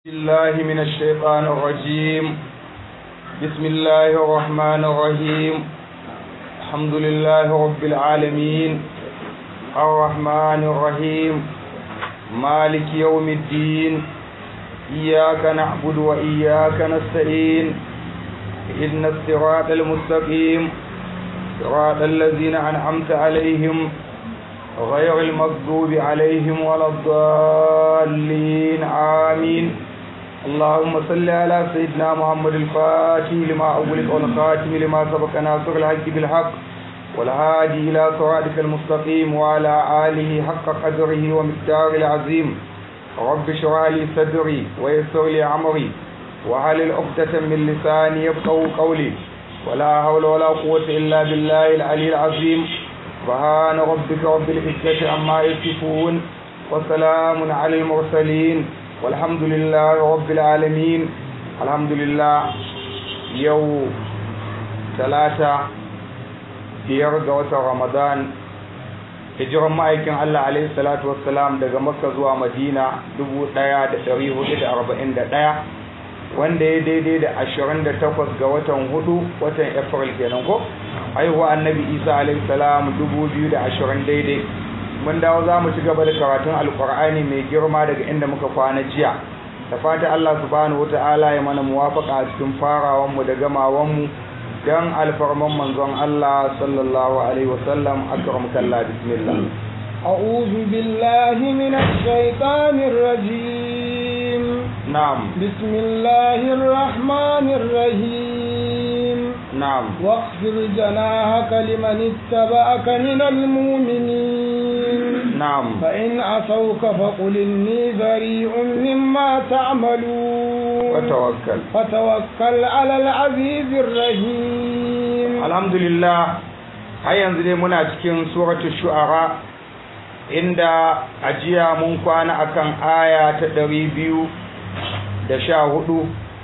الله من الشيطان الرجيم بسم الله الرحمن الرحيم الحمد لله رب العالمين الرحمن الرحيم مالك يوم الدين إياك نعبد وإياك نستعين إن الصراط المستقيم صراط الذين أنعمت عليهم غير المغضوب عليهم ولا الضالين آمين اللهم صل على سيدنا محمد الفاتح لما أغلق والخاتم لما سبق ناصر الحق بالحق والهادي إلى صراطك المستقيم وعلى آله حق قدره ومقداره العظيم رب اشرح لي صدري ويسر لي أمري وحلل عقدة من لساني يفقهوا قولي ولا حول ولا قوة إلا بالله العلي العظيم سبحان ربك رب العزة عما يصفون وسلام على المرسلين والحمد لله رب العالمين الحمد لله يوم ثلاثة biyar ga watan Ramadan hijiran ma'aikin Allah alaihi salatu wassalam daga Makka zuwa Madina 1441 wanda ya daidai da 28 ga watan hudu watan April kenan ko haihuwa annabi Isa alaihi salam 2020 daidai mun dawo za mu ci gaba da karatun alkur'ani mai girma daga inda muka kwana jiya da fata Allah subhanahu wata'ala ya mana muwafaka a cikin farawanmu da gamawanmu dan alfarman manzon Allah sallallahu alaihi wasallam akram kallah bismillah أعوذ بالله من الشيطان الرجيم نعم بسم الله الرحمن الرحيم نعم واخفض جناحك لمن اتبعك من المؤمنين نعم فإن عصوك فقل إني بريء مما تعملون وتوكل فتوكل على العزيز الرحيم الحمد لله har yanzu dai muna cikin suratul shu'ara inda ajiya mun kwana akan aya ta ɗari biyu da sha hudu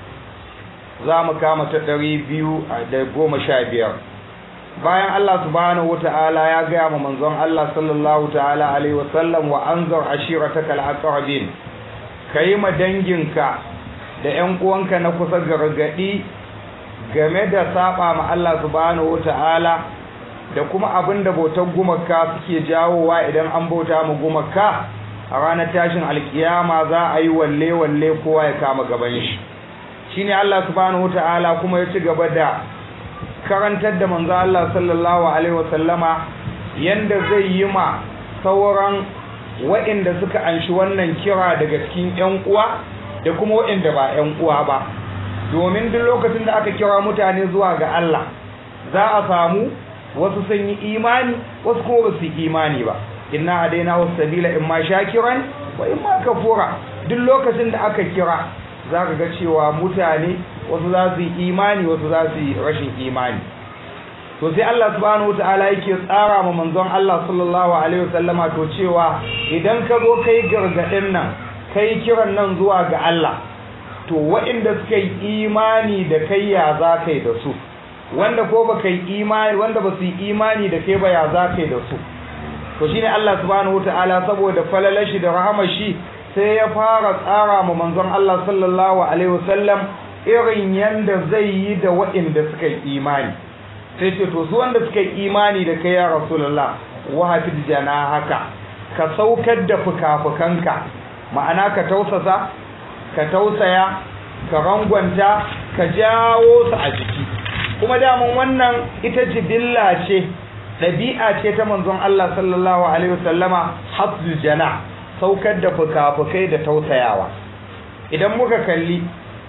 za mu kama ta ɗari biyu da goma sha biyar bayan Allah subhanahu wa ta'ala ya gaya ma manzon Allah sallallahu ta'ala alaihi wasallam wa anzar ashiratakal aqrabin kai ma danginka da ƴan uwanka na kusa gargadi game da saba ma Allah subhanahu wa ta'ala da kuma abin da bautar gumaka suke jawowa idan an bauta mu gumaka a ranar tashin alkiyama za a yi walle walle kowa ya kama gaban shi shine Allah subhanahu wataala kuma ya ci gaba da karantar da manzo Allah sallallahu alaihi wasallama yanda zai yi ma sauran waɗanda suka anshi wannan kira daga cikin ƴan uwa da kuma waɗanda ba ƴan uwa ba domin duk lokacin da aka kira mutane zuwa ga Allah za a samu wasu sun yi imani wasu kuma ba su yi imani ba inna hadaina wasu sabila in ma shakiran wa in ma kafura duk lokacin da aka kira za ka ga cewa mutane wasu za su yi imani wasu za su yi rashin imani to sai Allah subhanahu wataala yake tsara ma manzon Allah sallallahu alaihi wasallama to cewa idan ka zo kai gargadin nan kai kiran nan zuwa ga Allah to waɗanda suka yi imani da kai ya za kai da su wanda ko baka yi imani wanda ba su yi imani da kai ba ya za kai da su to shine Allah subhanahu wataala saboda falalar shi da rahamar shi sai ya fara tsara ma manzon Allah sallallahu alaihi wasallam irin yanda zai yi da waɗanda suka yi imani sai ce to su wanda suka yi imani da kai ya rasulullah wa hafiz haka ka saukar da fukafukanka ma'ana ka tausasa ka tausaya ka rangwanta ka jawo su a jiki kuma daman wannan ita jibilla ce ɗabi'a ce ta manzon Allah sallallahu alaihi wasallama hafzul jana saukar da fukafukai da tausayawa idan muka kalli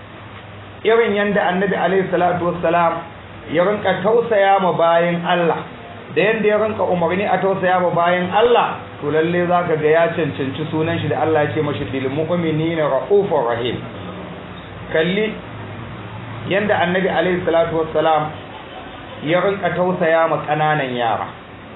irin yanda annabi alaihi salatu wassalam ya rinka tausaya ma bayan Allah da yanda ya rinka umarni a tausaya ma bayan Allah to lalle zaka ga ya cancanci sunan shi da Allah ya ce mashi bil mu'minina raufur rahim kalli yanda annabi alaihi salatu wassalam ya rinka tausaya ma kananan yara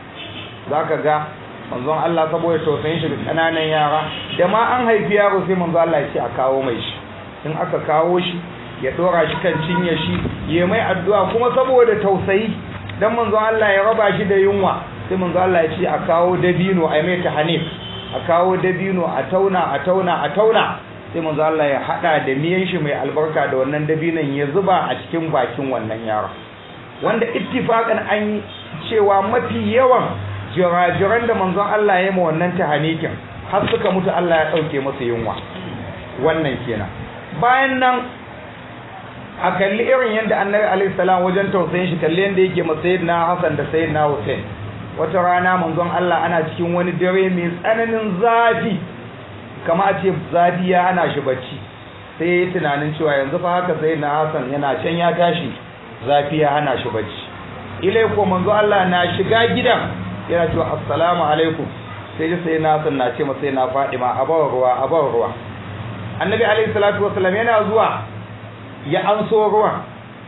zaka ga manzon Allah saboda tausayin shi da kananan yara da ma an haifi yaro sai manzon Allah ya ce a kawo mai shi in aka kawo shi ya dora shi kan cinye shi ya mai addu'a kuma saboda tausayi dan manzon Allah ya raba shi da yunwa sai manzon Allah ya ce a kawo dabino a mai ta hanif a kawo dabino a tauna a tauna a tauna sai manzo Allah ya hada da miyan shi mai albarka da wannan dabinan ya zuba a cikin bakin wannan yaron wanda ittifaqan an cewa mafi yawan jirajiran da manzon Allah ya yi ma wannan tahanikin har suka mutu Allah ya dauke masa yunwa wannan kenan bayan nan a kalli irin yadda annabi alaihi salam wajen tausayin shi kalli yadda yake ma sayyidina Hassan da sayyidina Hussein wata rana manzon Allah ana cikin wani dare mai tsananin zafi kama a ce zafi ya hana shi bacci sai ya yi tunanin cewa yanzu fa haka sayyidina Hassan yana can ya tashi zafi ya hana shi bacci ilai ko manzo Allah na shiga gidan yana cewa assalamu alaikum sai ji sai na san na ce masa na Fadima a bawa ruwa a bawa ruwa annabi alaihi salatu wasallam yana zuwa ya anso ruwan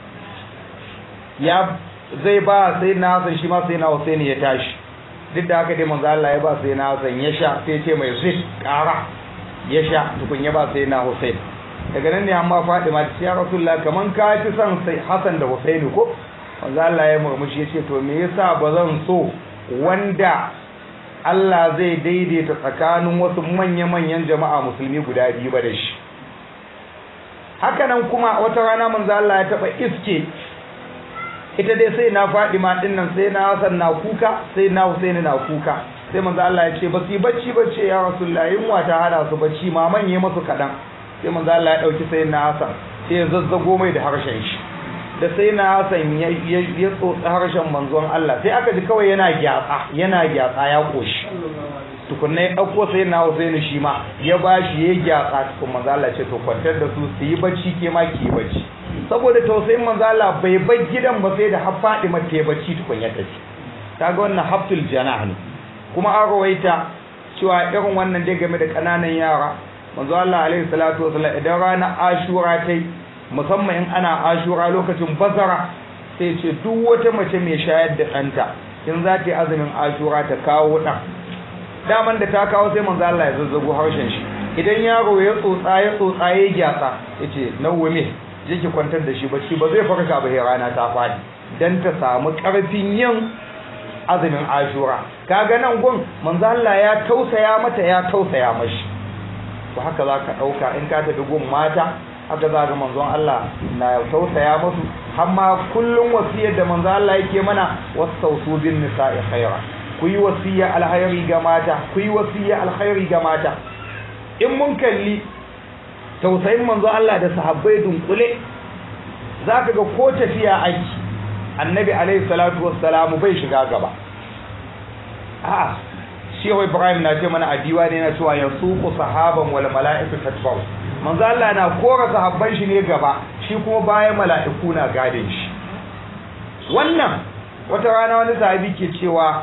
ya zai ba sai na Hassan shi ma sai na Hussein ya tashi duk da haka dai manzo Allah ya ba sai na Hassan ya sha sai ce mai zai ƙara ya sha tukun ya ba sai na Hussein daga nan ne amma Fadima ta ce ya Rasulullah kaman ka fi son sai Hassan da Hussein ko manzo Allah ya murmushi ya ce to me yasa ba zan so wanda Allah zai daidaita tsakanin wasu manya-manyan jama'a musulmi guda biyu ba da shi hakanan kuma wata rana manzo Allah ya taba iske ita dai sai na Fadima din nan sai na Hassan na kuka sai na Hussein na kuka sai manzo Allah ya ce ba su bacci bacci ya Rasulullah yunwa ta hada su bacci ma manye masu kadan sai manzo Allah ya dauki sai na Hassan sai ya zazzago mai da harshen shi da sai na Hassan ya ya tsotsa harshen manzon Allah sai aka ji kawai yana gyatsa yana gyatsa ya koshi tukunna ya ɗauko sai na Husaini shi ma ya bashi ya gyatsa tukun manzo Allah ce to kwantar da su su yi bacci ke ma ki yi bacci saboda tausayin manzo Allah bai bar gidan ba sai da har Fadima ta yi bacci tukun ya tafi kaga wannan haftul janah ne kuma an rawaita cewa irin wannan dai game da kananan yara manzo Allah alaihi salatu wasallam idan rana Ashura ta yi musamman in ana Ashura lokacin bazara sai ce duk wata mace mai shayar da ɗanta in za ta yi azumin Ashura ta kawo ɗan daman da ta kawo sai manzo Allah ya zazzago harshen shi idan yaro ya tsotsa ya tsotsa ya gyatsa yace nawwame je ki kwantar da shi bacci ba zai farka ba sai rana ta fadi dan ta samu karfin yin azumin Ashura kaga nan gun manzo Allah ya tausaya mata ya tausaya mashi to haka zaka dauka in ka tafi gun mata haka za ga manzon Allah na tausaya musu har ma kullun wasiyar da manzo Allah yake mana wasausu bin nisa'i khaira ku yi wasiya alkhairi ga mata ku yi wasiya alkhairi ga mata in mun kalli tausayin manzo Allah da sahabbai dunkule zaka ga ko tafiya aiki annabi alaihi salatu wassalamu bai shiga gaba a shehu ibrahim na ce mana adiwa ne na cewa yasuqu sahaban wal mala'iku tatba'u manzo Allah na kora sahabban shi ne gaba shi kuma bayan mala'iku na gadin shi wannan wata rana wani sahabi ke cewa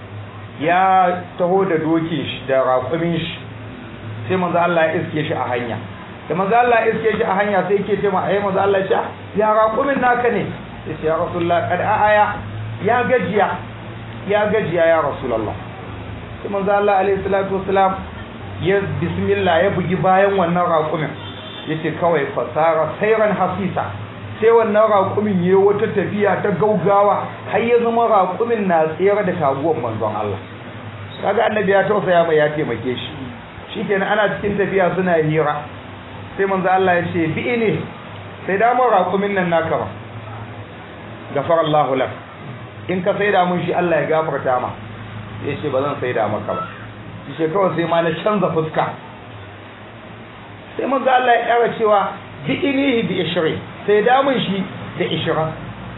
ya taho da dokin shi da raƙumin shi sai manzo Allah ya iske shi a hanya da manzo Allah ya iske shi a hanya sai yake ce ma ai manzo Allah ya ya raƙumin naka ne sai ya rasulullah kad aya ya gajiya ya gajiya ya rasulullah sai manzo Allah alaihi salatu wasalam ya bismillah ya bugi bayan wannan raƙumin yace kawai fasara sayran hasisa sai wannan raƙumin yayi wata tafiya ta gaugawa har ya zama raƙumin na tsere da taguwar manzon Allah kaga annabi ya tausaya mai ya taimake shi shikenan ana cikin tafiya suna hira sai manzo Allah ya ce bi ne sai da mun raƙumin nan naka ba gafara Allahu lak in ka saida mun shi Allah ya gafarta ma yace ba zan saida maka ba shi kawai sai ma na canza fuska sai manzo Allah ya ƙara cewa bi inihi bi ishri sai da mun shi da ishra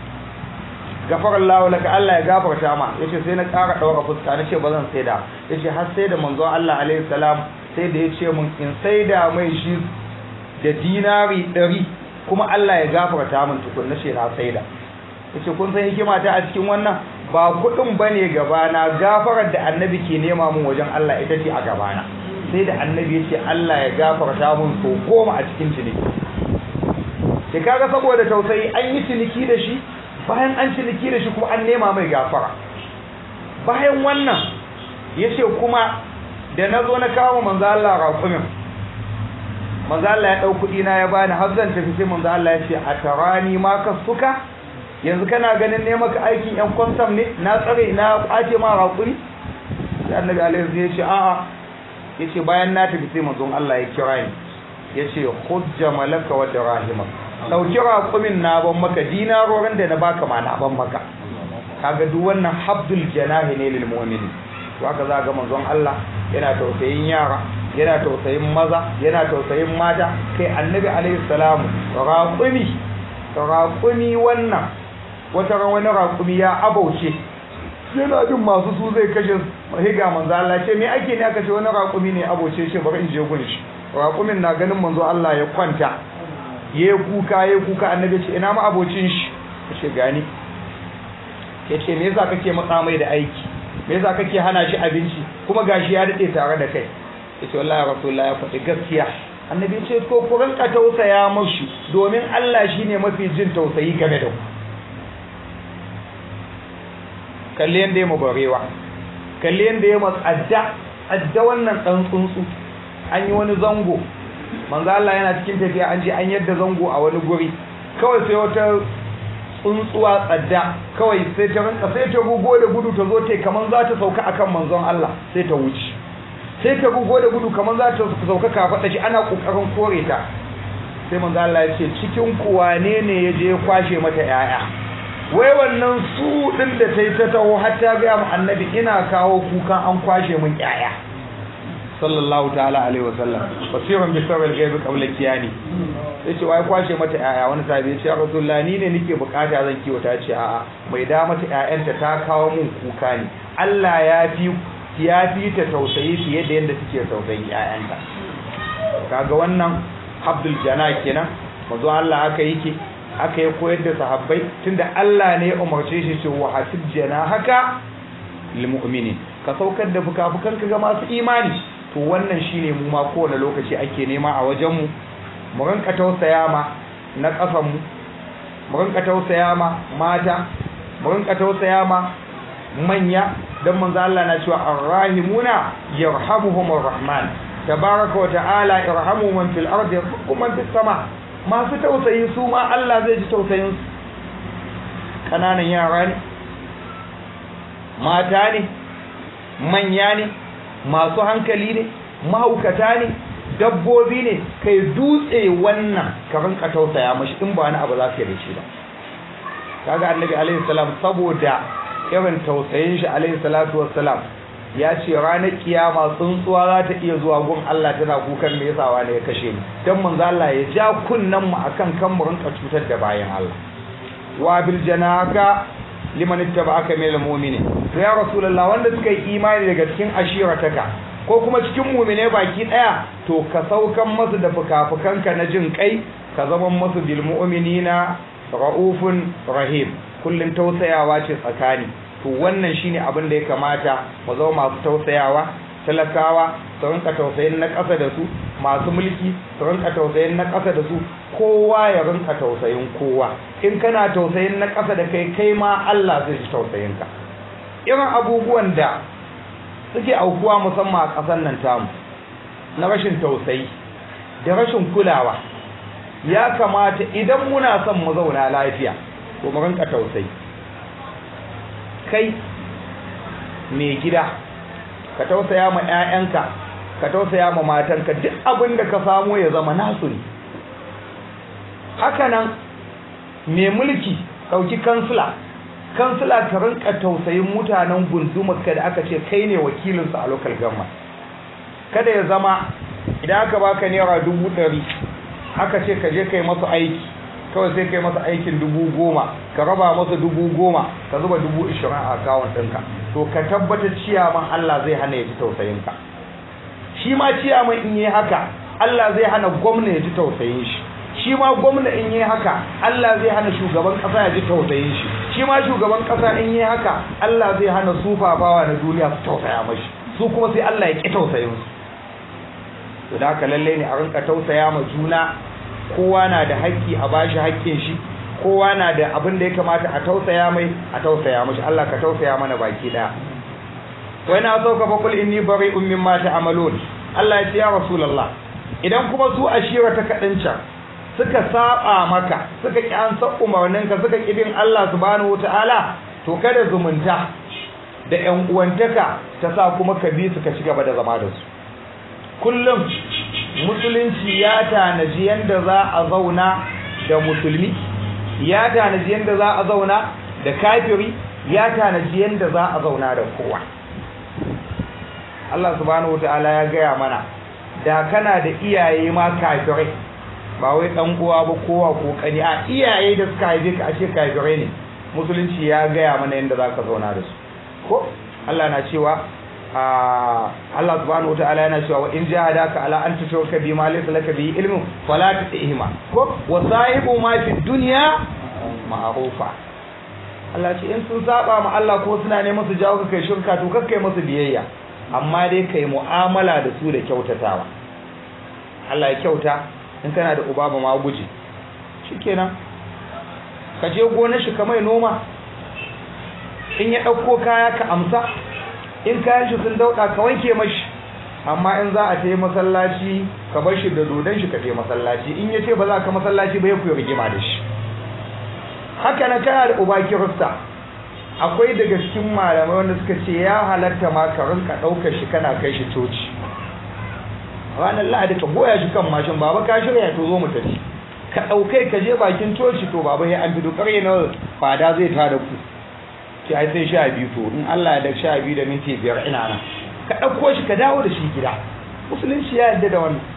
gafara Allah laka Allah ya gafarta ma yace sai na ƙara daura fuska nace ba zan saida yace har sai da manzo Allah alaihi salam sai da yace mun in saida mai shi da dinari 100 kuma Allah ya gafarta min tukun nace na saida yace kun san hikima ta a cikin wannan ba kudin bane gabana gafarar da annabi ke nema mun wajen Allah ita ce a gabana sai da annabi yace Allah ya gafarta mun so goma a cikin ciniki sai kaga saboda tausayi an yi ciniki da shi bayan an ciniki da shi kuma an nema mai gafara bayan wannan yace kuma da na zo na kawo manzo Allah raƙumin manzo Allah ya dau kudi na ya bani har zan tafi sai manzo Allah ya ce a tarani ma ka suka yanzu kana ganin ne maka aikin yan kwantam ne na tsare na kwace ma raƙuri sai annabi alaihi ya ce a'a yace bayan na tafi sai manzon Allah ya kira ni yace hujja malaka wa dirahima dauki raqumin na ban maka dinarorin da na baka ma na ban maka kaga duk wannan habdul janahi ne lil mu'mini to haka za ga manzon Allah yana tausayin yara yana tausayin maza yana tausayin mata kai annabi alaihi salamu raqumi raqumi wannan wata ran wani raqumi ya abauce yana jin masu su zai kashe higa manzo Allah ce me ake ne aka ce wani raqumi ne abauce shi bari in je gun shi raqumin na ganin manzo Allah ya kwanta yayi kuka yayi kuka annabi ce ina ma abocin shi ce gani yace me yasa kake matsa mai da aiki me yasa kake hana shi abinci kuma gashi ya dade tare da kai yace wallahi rasulullahi ya faɗi gaskiya annabi ce ko ku rinka tausaya mashi domin Allah shine mafi jin tausayi game da ku kalli yanda ya barewa kalli yanda ya matsadda adda wannan dan tsuntsu an yi wani zango manzo Allah yana cikin tafiya an je an yadda zango a wani guri kawai sai wata tsuntsuwa tsadda kawai sai ta rinka sai ta gugo da gudu ta zo ta kaman za ta sauka akan manzon Allah sai ta wuce sai ta gugo da gudu kaman za ta sauka kafaɗa shi ana kokarin kore ta sai manzon Allah ya ce cikin ku wane ne ya je kwashe mata yaya wai wannan su din da ta yi ta taho har ta ga mu annabi ina kawo kukan an kwashe mun yaya sallallahu ta'ala alaihi wasallam basiran bi sabal gaibi qabla kiyani sai ce wai kwashe mata yaya wani sahabi ya ce rasulullahi ni ne nake bukata zan kiwata ce a'a mai da mata yayanta ta kawo mun kuka ne Allah ya fi ya fi ta tausayi fiye da yadda take tausayin yayanta kaga wannan Abdul Jana kenan manzo Allah aka yake aka yi koyar da sahabbai tunda Allah ne ya umarce shi ce wa hasib haka lil mu'minin ka saukar da fuka-fukan ka ga masu imani to wannan shine mu ma kowane lokaci ake nema a wajen mu mu rinka tausaya ma na ƙasan mu mu rinka tausaya ma mata mu rinka tausaya ma manya dan manzo Allah na cewa arrahimuna yarhamuhumur rahman tabaraka wa ta'ala irhamu man fil ardi yarhamukum man fis sama masu tausayi su ma Allah zai ji tausayin su kananan yara ne mata ne manya ne masu hankali ne mahaukata ne dabbobi ne kai dutse wannan ka rinka tausaya mashi in ba wani abu za ka yi da shi ba kaga annabi alaihi salam saboda irin tausayin shi alaihi salatu wassalam ya ce ranar kiyama tsuntsuwa za ta iya zuwa gun Allah tana kukan me yasa wani ya kashe ni dan manzo Allah ya ja kunnan mu akan kan mu rinka cutar da bayan Allah wa bil janaka liman ittaba'aka min al-mu'minin to ya rasulullah wanda suka yi imani daga cikin ashirataka ko kuma cikin mu'mine baki daya to ka saukan masu da fukafukanka na jin kai ka zama masu bil mu'minina raufun rahim kullun tausayawa ce tsakani to wannan shine abin da ya kamata mu zama masu tausayawa talakawa su rinka tausayin na ƙasa da su masu mulki su rinka tausayin na ƙasa da su kowa ya rinka tausayin kowa in kana tausayin na ƙasa da kai kai ma Allah zai ji tausayin ka irin abubuwan da suke aukuwa musamman a ƙasar nan tamu na rashin tausayi da rashin kulawa ya kamata idan muna son mu zauna lafiya to mu rinka tausayi kai mai gida ka tausaya ma 'ya'yanka ka tausaya ma matanka duk abin da ka samu ya zama nasu ne hakanan mai mulki ɗauki kansila kansila ka rinka tausayin mutanen gundumarka da aka ce kai ne wakilinsu a local government kada ya zama idan aka baka naira dubu ɗari aka ce ka je kai masu aiki kawai sai kai masa aikin dubu goma ka raba masa dubu goma ka zuba dubu ishirin a akawun ɗinka to ka tabbatar ciyaman Allah zai hana ya ji tausayinka shi ma ciyaman in yi haka Allah zai hana gwamna ya ji tausayin shi shi ma gwamna in yi haka Allah zai hana shugaban ƙasa ya ji tausayin shi shi ma shugaban ƙasa in yi haka Allah zai hana sufafawa na duniya su tausaya mashi su kuma sai Allah ya ƙi tausayin su to da haka lallai ne a rinka tausaya ma juna kowa na da haƙƙi a bashi haƙƙin shi kowa na da abin da ya kamata a tausaya mai a tausaya mashi Allah ka tausaya mana baki daya wai na sauka fa kul inni bari'un mimma ta'malun Allah ya ce ya rasulullah idan kuma su ashira ta kadin can suka saba maka suka ki an sa umarnin ka suka ki bin Allah subhanahu wataala to kada zumunta da ƴan uwantaka ta sa kuma ka bi su ka ci gaba da zama da su kullum musulunci ya tanaji yanda za a zauna da musulmi ya tanaji yanda za a zauna da kafiri ya tanaji yanda za a zauna da kowa Allah subhanahu wataala ya gaya mana da kana da iyaye ma kafirai ba wai dan uwa ba kowa ko kani a iyaye da suka haife ka ashe kafirai ne musulunci ya gaya mana yanda zaka zauna da su ko Allah na cewa Allah subhanahu wataala yana cewa wa in jahadaka ala an tushrika bima laysa laka bihi ilmun fala tutihima ko wa sahibu ma fi dunya ma'rufa Allah ce in sun saba ma Allah ko suna neman su jawo ka kai shirka to kakkai musu biyayya amma dai kai mu'amala da su da kyautatawa Allah ya kyauta in kana da uba ba ma guji shikenan ka je gonar shi ka mai noma in ya ɗauko kaya ka amsa in kayan shi sun dauɗa ka wanke mashi amma in za a ta yi masallaci ka bar shi da dodon shi ka ta masallaci in ya ce ba za ka masallaci ba ya kuwa rigima da shi haka na kana da uba kirista akwai daga cikin malamai wanda suka ce ya halatta ma ka rinka ɗaukar shi kana kai shi coci ranar lahadi ka goya shi kan mashin baba ka shirya to zo mu tafi ka ɗaukai ka je bakin coci to baba ya an fito ƙarye na fada zai tada ku ce ai sai sha biyu to in Allah ya da sha biyu da minti biyar ina nan ka ɗauko shi ka dawo da shi gida musulunci ya yarda da wannan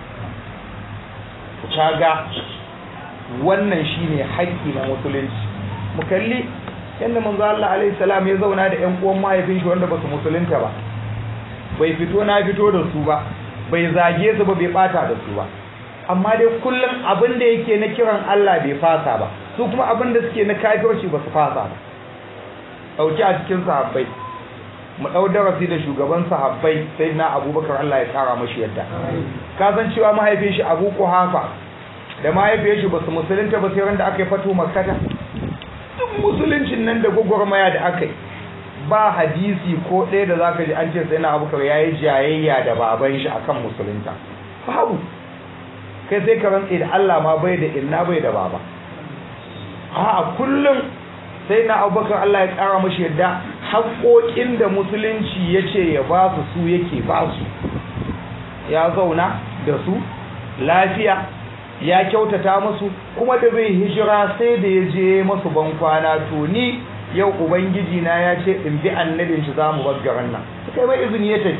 kaga wannan shine haƙƙi na musulunci mu kalli yadda manzo Allah alaihi salam ya zauna da ƴan uwan mahaifin shi wanda basu musulunta ba bai fito na fito da su ba bai zage su ba bai bata da su ba amma dai kullum abin da yake na kiran Allah bai fasa ba su kuma abin da suke na kafirci ba su fasa ba dauki a cikin sahabbai mu dau darasi da shugaban sahabbai sai na abubakar Allah ya kara mashi yadda ka san cewa mahaifin shi abu kuhafa da mahaifin shi basu musulunta ba sai randa aka yi fato makkata duk musuluncin nan da gwagwarmaya da aka yi ba hadisi ko ɗaya da zaka ji an ce sai na abubakar ya yi jayayya da baban shi akan musulunta babu kai sai ka rantse da Allah ma bai da inna bai da baba a kullum sai na abubakar Allah ya ƙara mashi yadda haƙoƙin da musulunci ya ce ya ba su su yake ba su ya zauna da su lafiya ya kyautata musu kuma da zai hijira sai da ya je masu bankwana to ni yau ubangiji na ya ce in bi annabin shi za mu baggaran nan suka yi mai izini ya tafi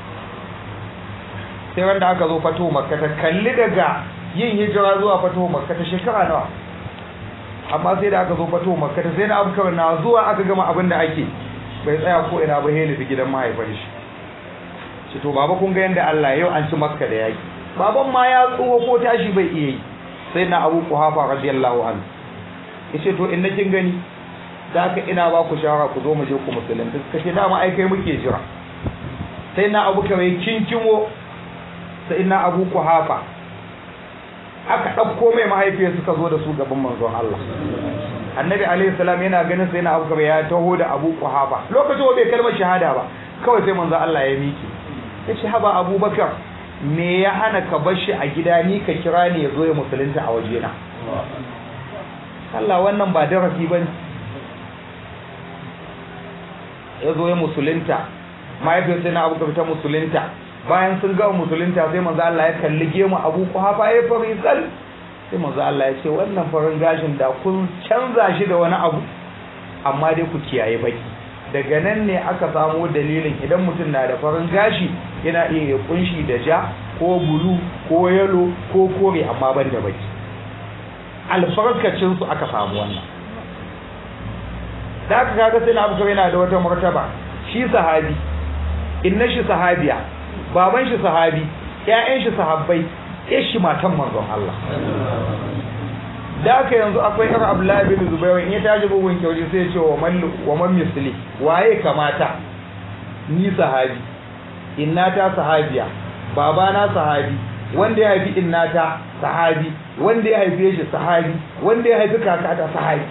sai wanda aka zo fato makka ta kalli daga yin hijira zuwa fato makka ta shekara nawa amma sai da aka zo fato makka sai na abubakar na zuwa aka gama abin da ake bai tsaya ko ina ba heli da gidan mahaifin shi shi to baba kun ga yanda Allah yau an ci makka da yaki baban ma ya tsoho ko tashi bai iya yi sai na abu kuhafa radiyallahu anhu yace to in kin gani da haka ina ba ku shawara ku zo mu je ku musulunta suka ce dama ai kai muke jira sai na abu kawai kinkimo sai na abu kuhafa aka ɗauko mai mahaifiyar suka zo da su gaban manzon Allah annabi alaihi salam yana ganin sai na abubakar ya taho da abu kuhafa lokacin wa bai kalmar shahada ba kawai sai manzon Allah ya miki ya ce haba abubakar me ya hana ka bar shi a gida ni ka kira ni ya zo ya musulunta a wajena Allah wannan ba darasi ba ya zo ya musulunta mahaifiyar sai na abubakar ta musulunta bayan sun gama musulunta sai manzo Allah ya kalli gemu Abu Quhafa ya fari sal sai manzo Allah ya ce wannan farin gashin da kun canza shi da wani abu amma dai ku kiyaye baki daga nan ne aka samo dalilin idan mutum na da farin gashi yana iya ya kunshi da ja ko bulu ko yalo ko kore amma ban da baki alfarkacin su aka samu wannan da aka kaga sai na abu yana da wata martaba shi sahabi inna shi sahabiya baban shi sahabi ƴaƴan shi sahabbai ƴar shi matan manzon Allah da aka yanzu akwai irin Abdullahi bin Zubair in ya tashi bugun kyauri sai ya ce wa man wa man misli waye kamata ni sahabi innata sahabiya babana sahabi wanda ya haifi innata sahabi wanda ya haife shi sahabi wanda ya haifi kakata sahabi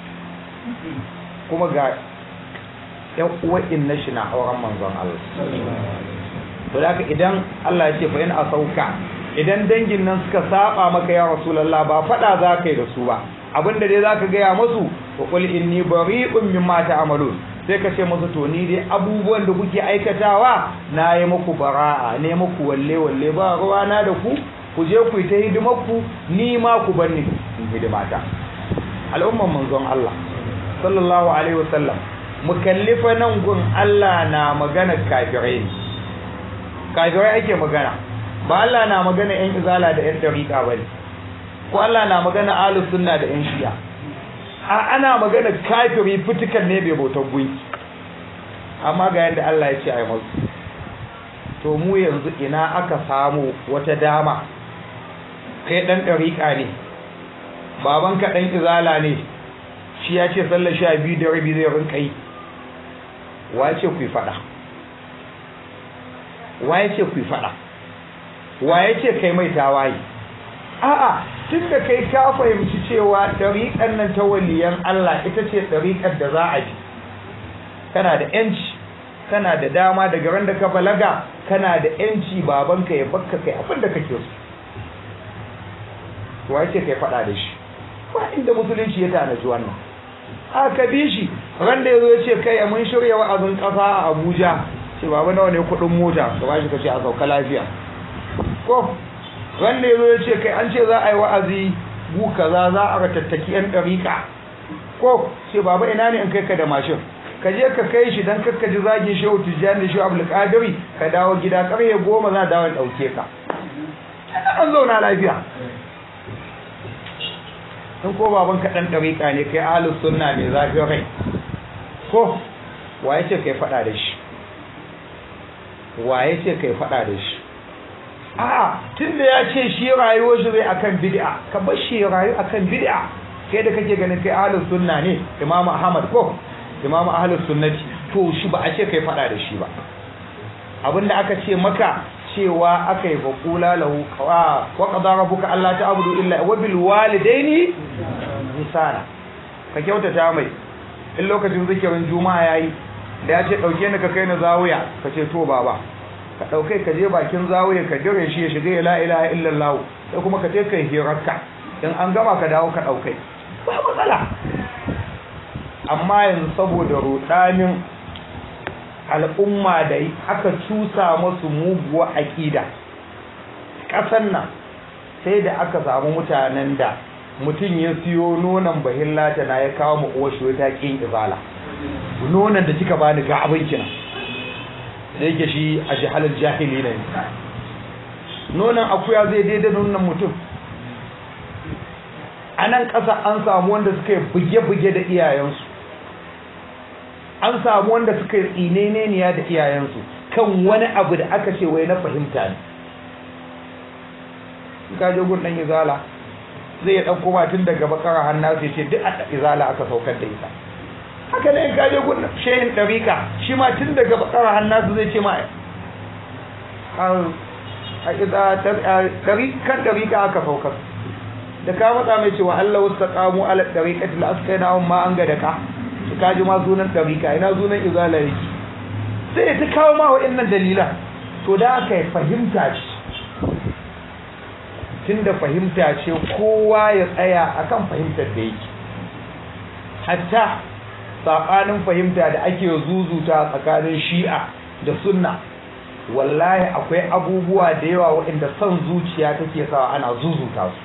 kuma ga ƴan uwan inna shi na auren manzon Allah to da haka idan Allah ya ce fa in asauka idan dangin nan suka saba maka ya rasulullah ba fada za ka yi da su ba abinda dai zaka gaya musu wa qul inni bari'un mimma ta'malun sai ka ce musu to ni dai abubuwan da kuke aikatawa na yi muku bara'a ne muku walle walle ba ruwa na da ku ku je ku yi ta hidimarku ni ma ku bar ni in hidimata al'umman manzon Allah sallallahu alaihi wasallam mu kallifa nan gun Allah na magana kafirai ne kafirai ake magana ba Allah na magana yan izala da yan dariqa bane ko Allah na magana ahlus sunna da yan shi'a a ana magana kafiri fitukan ne bai bautar gunki amma ga yadda Allah ya ce ai musu to mu yanzu ina aka samu wata dama kai dan dariqa ne babanka dan izala ne shi ya ce sallar sha biyu da rabi zai rinka yi wace ku fada waye ce ku fada waye ce kai mai tawaye a'a tunda kai ka fahimci cewa dariƙar nan ta waliyan Allah ita ce dariƙar da za a bi kana da yanci kana da dama daga ran da ka balaga kana da yanci babanka ya bakka kai abin da kake so waye ce kai fada da shi ba inda musulunci ya tanaji wannan aka bi shi ran da yazo ya ce kai mun shirya wa'azin kasa a Abuja ce baba nawa ne kudin mota ka bashi kace a sauka lafiya ko ran da yazo ya ce kai an ce za a yi wa'azi gu kaza za a ratattaki yan dariƙa ko ce baba ina ne in kai ka da mashin ka je ka kai shi dan kakka ji zagin shehu tijjani da shehu abdul qadiri ka dawo gida karye goma za dawo in dauke ka an zauna lafiya in ko baban ka dan dariƙa ne kai ahlus sunna ne zafin rai ko waye ce kai fada da shi waye ce kai fada da shi a'a tunda ya ce shi rayuwar shi zai akan bid'a ka bar shi rayu akan bid'a kai da kake ganin kai ahlus sunna ne imamu ahmad ko imamu ahlus sunnati to shi ba a ce kai fada da shi ba abinda aka ce maka cewa aka yi faƙula lahu wa qada rabbuka alla ta'budu illa wa bil walidaini ihsana ka kyautata mai in lokacin zikirin juma'a yayi da ya ce dauke ni ka kai ni zawiya ka ce to baba ka dauke ka je bakin zawiya ka dire shi ya shiga la ilaha illallah sai kuma ka je kai hirarka in an gama ka dawo ka dauke ba matsala amma yanzu saboda rudanin al'umma da aka cusa masu muguwa aƙida ƙasan nan sai da aka samu mutanen da mutum ya siyo nonon bahillata na ya kawo mu uwar shi ta ƙin izala nonon da kika bani ga abin kina da yake shi a jihalar jahili ne nonon akuya zai daidai nonon mutum a nan ƙasa an samu wanda suka yi buge-buge da iyayensu an samu wanda suka yi tsineniya da iyayensu kan wani abu da aka ce wai na fahimta ne ka je gun dan izala zai ya dauko tun daga bakara hannu sai ce duk a izala aka saukar da ita haka ne ka je gun shehin dariqa shi ma tun daga bakara hannu zai ce ma a kan dariqa aka saukar da ka matsa mai cewa Allah wasu taqamu ala dariqati la askainahum ma an ga da ka ka ji ma sunan ɗarika ina sunan izala yake sai ta kawo ma waɗannan dalilan to da aka yi fahimta ce tun da fahimta ce kowa ya tsaya akan fahimtar da yake hatta saɓanin fahimta da ake zuzuta tsakanin shi'a da sunna wallahi akwai abubuwa da yawa waɗanda son zuciya take sawa ana zuzuta su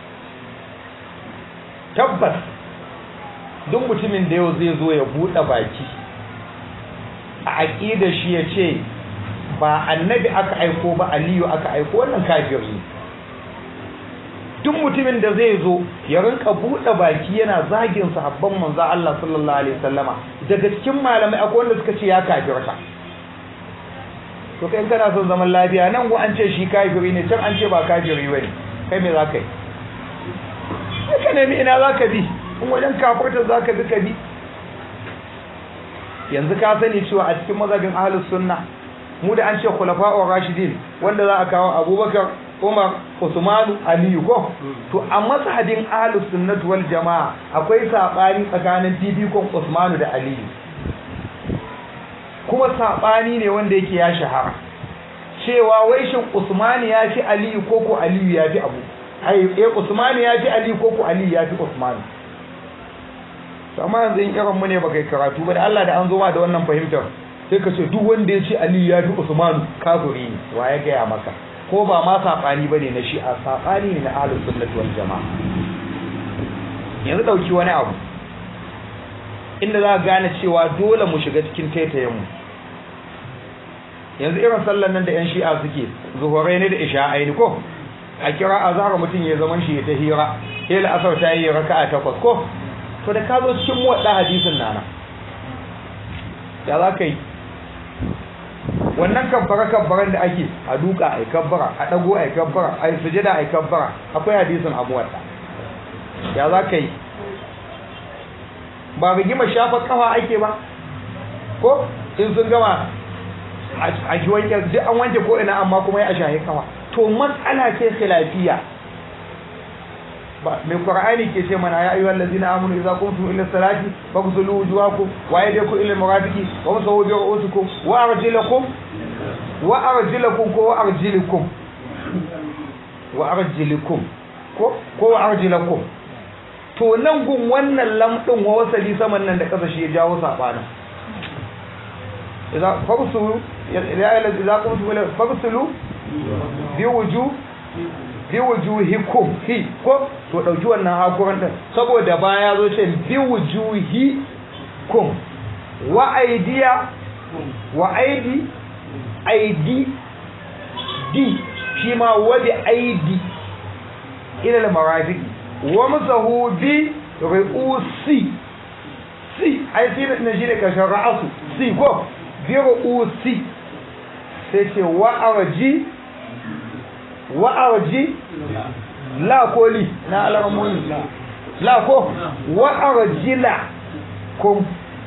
tabbas duk mutumin da yau zai zo ya buɗe baki a aƙida shi ya ce ba annabi aka aiko ba aliyu aka aiko wannan kafiri duk mutumin da zai zo ya rinka buɗe baki yana zagin sahabban manzo Allah sallallahu alaihi wasallama daga cikin malamai akwai wanda suka ce ya kafirta to kai kana son zaman lafiya nan ko an ce shi kafiri ne can an ce ba kafiri bane kai me zaka yi ka nemi ina zaka bi in wajen kafarta za ka duka bi yanzu ka sani cewa a cikin mazhabin ahlus sunna mu da an ce khulafa'ur rashidin wanda za a kawo abubakar umar usmanu aliyu ko to a mazhabin ahlus sunnah wal jamaa akwai sabani tsakanin fifikon usmanu da aliyu kuma sabani ne wanda yake ya shahara cewa wai shin usmanu ya fi aliyu ko ko aliyu ya fi abu ai eh usmanu ya fi aliyu ko ko aliyu ya fi usmanu to amma yanzu in irin mu ne baka karatu ba da Allah da an zo ma da wannan fahimtar sai ka ce duk wanda ya ce Ali ya fi Usman kafiri ne wa ya gaya maka ko ba ma saɓani ba ne na shi'a saɓani ne na ahlus sunnati wal jama'a yanzu ɗauki wani abu inda za ka gane cewa dole mu shiga cikin taitayenmu yanzu irin sallan nan da 'yan shi'a suke zuhurai ne da isha'ai ne ko a kira a zara mutum ya zaman shi ta hira hila asar ta yi raka a takwas ko to da ka zo cikin waɗa hadisin nana ya za ka yi wannan kabbara kabbaran da ake a duka a kabbara a ɗago a kabbara a sujada a kabbara akwai hadisin abu wadda ya za ka yi ba rigima shafa kafa ake ba ko in sun gama a ki wanke duk an wanke ko ina amma kuma ya shahi kafa to matsala ce khilafiya ba mai qur'ani ke ce mana ya ayyuhal ladzina amanu idza qumtum ila salati faghsulu wujuhakum wa aydiyakum ila marafiqi wa masahu bi ru'usikum wa arjulakum wa arjulakum ko wa arjilikum wa arjilikum ko ko wa arjulakum to nan gun wannan lamɗin wa wasali saman nan da ƙasa shi ya jawo saɓanin idan fagsulu ya yi idza qumtum ila fagsulu bi wuju bi wujuhikum hi ko to dauki wannan hakuran din saboda baya zo ce bi wujuhikum wa aidiya wa aidi aidi di shi ma wa bi aidi ila al-marafiq wa musahu bi ru'usi si ai sai ne shi ne kashin ra'asu si ko bi ru'usi sai ce wa arji wa arji la ko li na alarmuni la ko wa arjila kum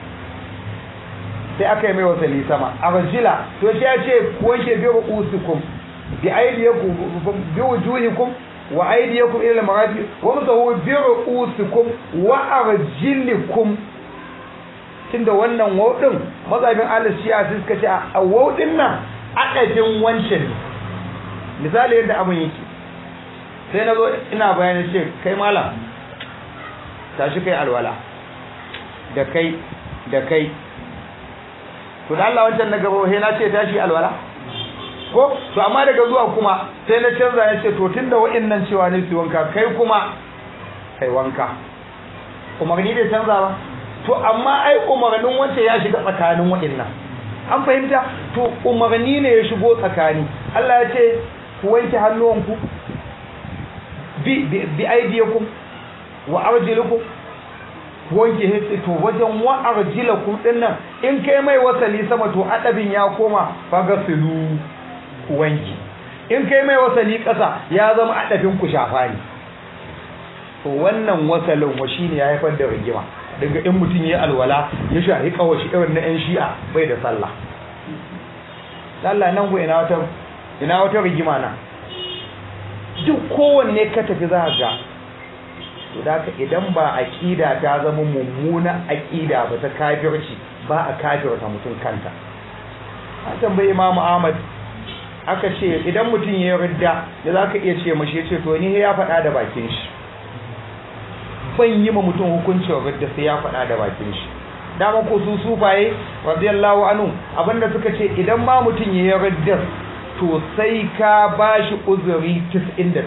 sai aka yi mai wasali sama arjila to shi ya ce wanke bi ru'usikum bi aydiyakum bi wujuhikum wa aydiyakum ila al-marafiq wa musahu bi ru'usikum wa arjilikum tunda wannan wawdin mazhabin al-shi'a suka ce a wawdin nan akadin wancan misali yadda abin yake sai na zo ina bayanin ce kai malam tashi kai alwala da kai da kai to da Allah wancan na gaba he na ce tashi alwala ko to amma daga zuwa kuma sai na canza ya ce to tunda wa'annan cewa ne su wanka kai kuma kai wanka umarni bai canza ba to amma ai umarnin wancan ya shiga tsakanin wa'annan an fahimta to umarni ne ya shigo tsakani Allah ya ce ku wanke hannuwanku bi bi aidiyakum wa arjilukum wanke hitsi to wajen wa arjilakum dinnan in kai mai wasali sama to adabin ya koma fagasilu wanki in kai mai wasali kasa ya zama adabin ku shafa ne to wannan wasalin wa shine ya haifar da rigima daga in mutum ya alwala ya shahi kawashi irin na yan shi'a bai da sallah Allah nan go ina wata ina wata rigima na duk kowanne ka tafi za ga to da ka idan ba aqida ta zama mummuna aqida ba ta kafirci ba a kafirta mutum kanta an tambayi Imam Ahmad aka ce idan mutum ya ridda da zaka iya ce mashi ce to ni ya faɗa da bakin shi ban yi ma mutum hukuncin ridda sai ya faɗa da bakin shi dama ko su sufaye radiyallahu anhu abinda suka ce idan ma mutum ya ridda to sai ka bashi uzuri 99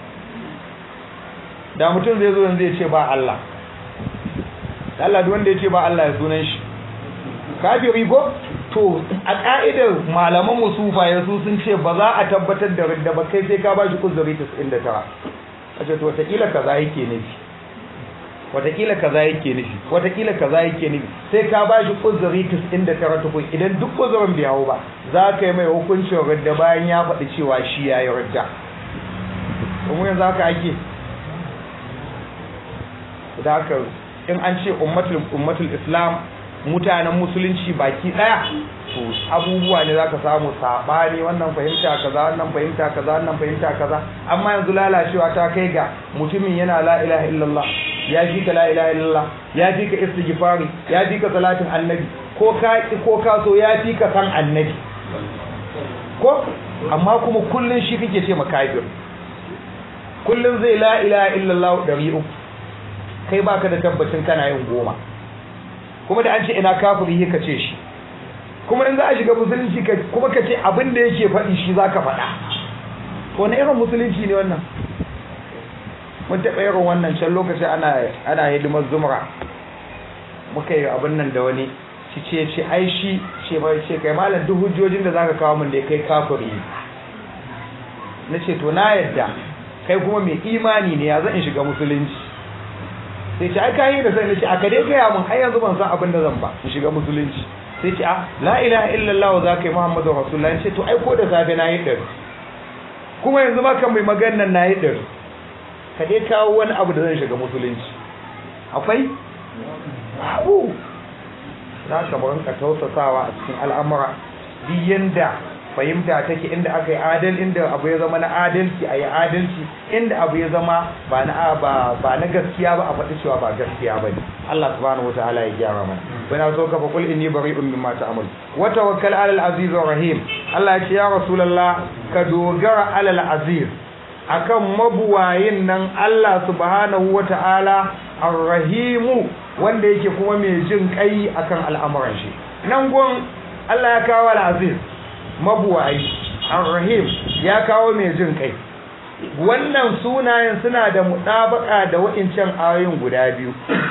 da mutum zai zo yanzu ya ce ba Allah Allah duk wanda ya ce ba Allah ya sunan shi kafiri ko to a ka'idar malaman musufa su sun ce ba za a tabbatar da ridda ba kai sai ka ba shi uzuri 99 a ce to wataƙila kaza yake nufi wataƙila kaza yake nufi wataƙila kaza yake nufi sai ka ba shi uzuri 99 tukun idan duk uzurin bai hau ba za ka yi mai hukuncin ridda bayan ya faɗi cewa shi ya yi ridda kuma yanzu haka ake da haka in an ce ummatul ummatul islam mutanen musulunci baki daya to abubuwa ne zaka samu sabani wannan fahimta kaza wannan fahimta kaza wannan fahimta kaza amma yanzu lalacewa ta kai ga mutumin yana la ilaha illallah ya fi ka la ilaha illallah ya fi ka istighfari ya fi ka salatin annabi ko ka ko ka so ya fi ka san annabi ko amma kuma kullun shi kake ce makafir kullun zai la ilaha illallah 300 kai baka da tabbacin kana yin goma kuma da an ce ina kafiri ka ce shi kuma in za a shiga musulunci kuma ka ce abin da yake faɗi shi za ka faɗa wani irin musulunci ne wannan mun taɓa irin wannan can lokaci ana ana hidimar zumra muka yi abin nan da wani shi ce ce ai shi ce ba ce kai malam duk hujjojin da zaka kawo min da kai kafiri na ce to na yadda kai kuma mai imani ne ya zan in shiga musulunci sai ce ai kai da sai na ce aka dai gaya mun har yanzu ban san abin da zan ba in shiga musulunci sai ce a la ilaha illallah za ka yi muhammadu rasulullah ce to ai ko da safe na yi ɗari kuma yanzu ma kan mai maganan na yi ɗari ka dai kawo wani abu da zan shiga musulunci akwai babu za ka mu rinka tausasawa a cikin al'amura duk yanda fahimta take inda aka yi adal inda abu ya zama na adalci a yi adalci inda abu ya zama ba na ba ba na gaskiya ba a faɗi cewa ba gaskiya ba ne Allah subhanahu wataala ya gyara mana bana so ka fa kul inni bari'un mimma ta'mal wa tawakkal 'alal aziz rahim Allah ya ce ya rasulullah ka dogara 'alal aziz akan mabuwayin nan Allah subhanahu wata'ala ar-rahimu wanda yake kuma mai jin kai akan al'amuran shi nan gun Allah ya kawo al-aziz mabuwayi ar-rahim ya kawo mai jin kai wannan sunayen suna da mutabaka da wa'incan ayoyin guda biyu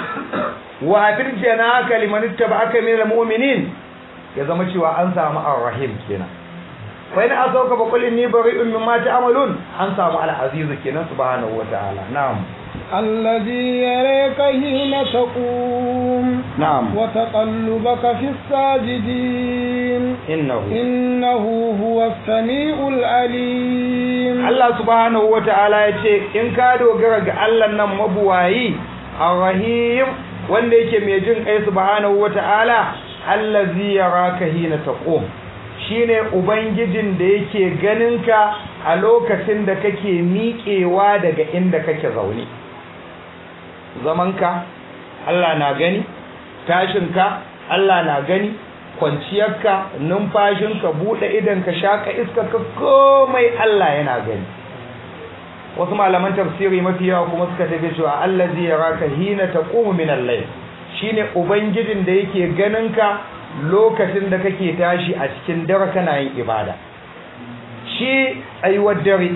wa fil janaka liman ittaba'aka minal mu'minin ya zama cewa an samu ar-rahim kenan wa in asauka fa qul inni bari'un mimma ta'malun an samu al-aziz kenan subhanahu wata'ala na'am الذي يريك حين تقوم نعم وتقلبك في الساجدين إنه إنه هو السميع العليم Allah subhanahu wata'ala ya ce in ka dogara ga Allah nan mabuwayi ar-rahim wanda yake mai jin kai subhanahu wata'ala allazi yaraka hina taqum shine ubangijin da yake ganinka a lokacin da kake miƙewa daga inda kake zaune zamanka Allah na gani tashinka Allah na gani kwanciyarka numfashinka buɗe idanka shaka iskarka komai Allah yana gani wasu malaman tafsiri mafi yawa kuma suka tafi cewa allazi yaraka hina taqumu min al-layl shine ubangijin da yake ganinka lokacin da kake tashi a cikin dare kana yin ibada shi tsayuwar dare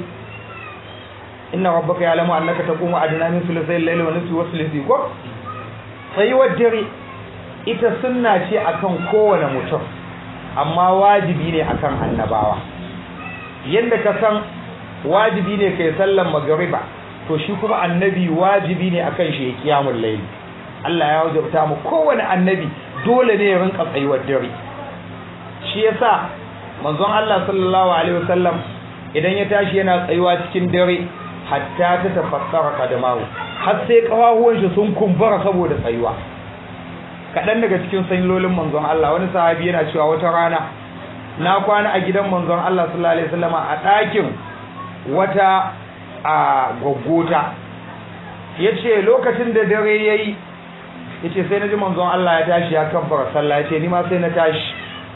inna rabbaka ya'lamu annaka taqumu adna min thuluthay al-layli wa nisfi wa thuluthi ko tsayuwar dare ita sunna ce akan kowane mutum amma wajibi ne akan annabawa yanda ka san wajibi ne kai sallan magriba to shi kuma annabi wajibi ne akan shi ya kiyamul layli Allah ya wajabta mu kowane annabi dole ne ya rinka tsayuwar dare shi yasa manzon Allah sallallahu alaihi wasallam idan ya tashi yana tsayuwa cikin dare hatta ta tafassara kadamahu har sai kafafuwan shi sun kumbura saboda tsayuwa kaɗan daga cikin sanyolin manzon Allah wani sahabi yana cewa wata rana na kwana a gidan manzon Allah sallallahu alaihi wasallama a ɗakin wata a gwaggota yace lokacin da dare yayi yace sai naji manzon Allah ya tashi ya kabbara sallah yace ni ma sai na tashi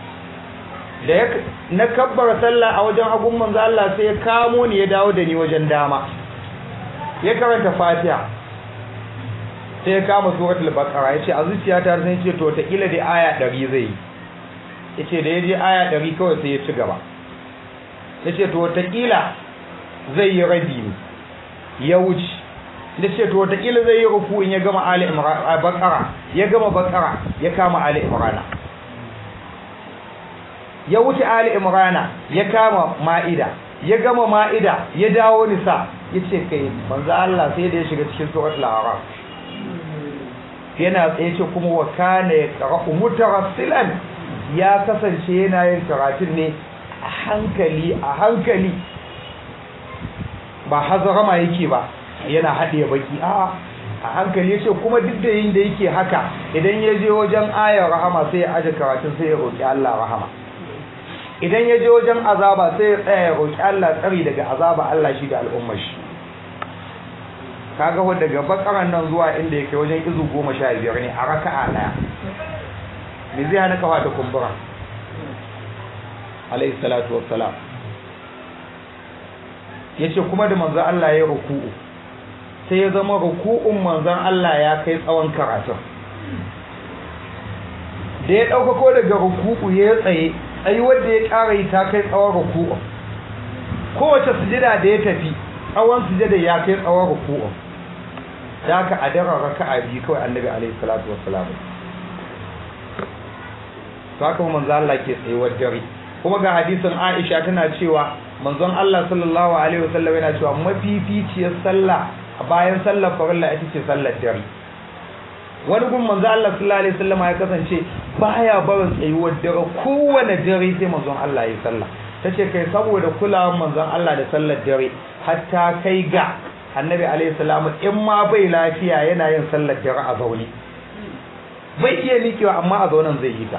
da ya na kabbara sallah a wajen agun manzon Allah sai ya kamo ni ya dawo da ni wajen dama ya karanta Fatiha sai ya kama suratul baqara yace a zuciyata sai ce to ta kila da aya 100 zai yace da yaje aya 100 kawai sai ya ci gaba yace to ta kila zai yi rabi ne ya wuce da ce to wataƙila zai yi rufu in ya gama ali imran bakara ya gama bakara ya kama ali imrana ya wuce ali imrana ya kama ma'ida ya gama ma'ida ya dawo nisa ya ce kai manzo Allah sai da ya shiga cikin suratul a'raf yana tsaye ce kuma wa kana yaqra'u mutarassilan ya kasance yana yin karatun ne a hankali a hankali ba hazarama yake ba yana haɗe baki a a hankali yace kuma duk da yin da yake haka idan ya je wajen ayar rahama sai ya aje karatun sai ya roki Allah rahama idan ya je wajen azaba sai ya tsaya ya roki Allah tsari daga azaba Allah shi da al'ummar shi kaga ho daga bakaran nan zuwa inda yake wajen izu goma sha biyar ne a raka'a daya me zai hana kafa ta kumbura alayhi salatu wassalam yace kuma da manzo Allah ya ruku'u sai ya zama ruku'un manzon Allah ya kai tsawon karatun da ya ɗaukako daga ruku'u ya tsaye tsayi wanda ya ƙara yi ta kai tsawon ruku'u kowace sujada da ya tafi tsawon sujada ya kai tsawon ruku'un da aka a daren raka'a biyu kawai annabi alaihi salatu wassalam to haka manzo Allah ke tsayuwar dare kuma ga hadisin Aisha tana cewa manzon Allah sallallahu alaihi wasallam yana cewa mafificiyar sallah a bayan sallar farilla ita ce sallar dare wani gun manzo Allah sallallahu alaihi wasallam ya kasance baya barin tsayuwar dare kowane dare sai manzon Allah ya sallah tace kai saboda kulawar manzon Allah da sallar dare hatta kai ga annabi alaihi salamu in ma bai lafiya yana yin sallar dare a zaune bai iya miƙewa amma a zaunen zai yi ta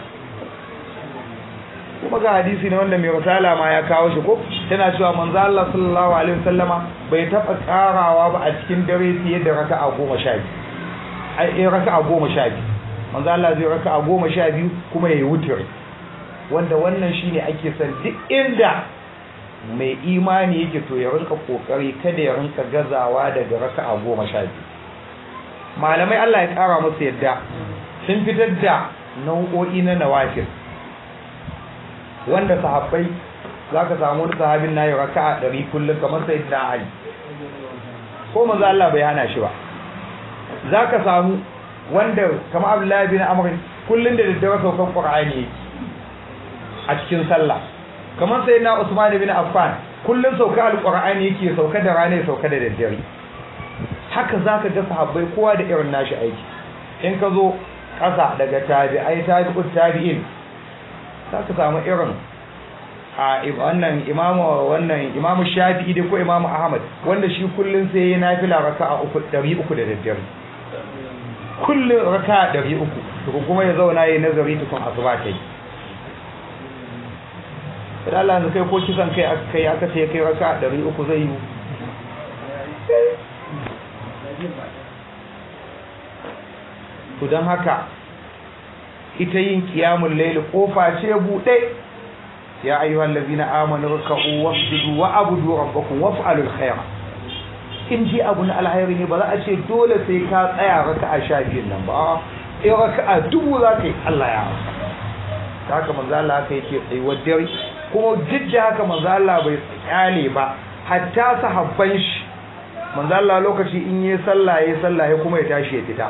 kuma ga hadisi ne wanda mai risala ma ya kawo shi ko tana cewa manzo Allah sallallahu alaihi wasallama bai taba karawa ba a cikin dare fiye da raka'a goma sha biyu ai in raka'a goma sha biyu manzo Allah zai raka'a goma sha biyu kuma yayi wutar wanda wannan shine ake son duk inda mai imani yake to ya rinka kokari kada ya rinka gazawa daga raka'a goma sha biyu malamai Allah ya kara musu yadda sun fitar da nau'o'i na nawafil wanda sahabbai za ka samu wani sahabin na yi raka'a ɗari kullum kamar sai na ali ko manzo Allah bai hana shi ba za ka samu wanda kamar abdullahi bin amr kullum da daddare saukan qur'ani yake a cikin sallah kamar sai na usman bin affan kullum sauka alqur'ani yake sauka da rana sauka da daddare haka zaka ga sahabbai kowa da irin nashi aiki in ka zo ƙasa daga tabi'ai tabi'ut tabi'in za ka samu irin a wannan imamu wannan imamu shafi'i da ko imamu ahmad wanda shi kullun sai ya nafila raka'a uku ɗari uku da daddare kullun raka'a ɗari uku to kuma ya zauna yayi nazari tukun asuba ta yi idan Allah ya kai ko kisan kai aka kai aka ce kai raka'a ɗari uku zai yi to don haka ita yin kiyamun laili kofa ce buɗe ya ayyuhal ladina amanu rak'u wasjudu wa abudu rabbakum waf'alul khair in ji abu na alhairi ne ba za a ce dole sai ka tsaya raka'a sha biyun nan ba in raka'a dubu za ka yi Allah ya haka haka manzo Allah haka yake tsayuwar dare kuma duk da haka manzo Allah bai kyale ba hatta sahabban shi manzo Allah lokaci in yi sallah yayi sallah ya kuma ya tashi ya fita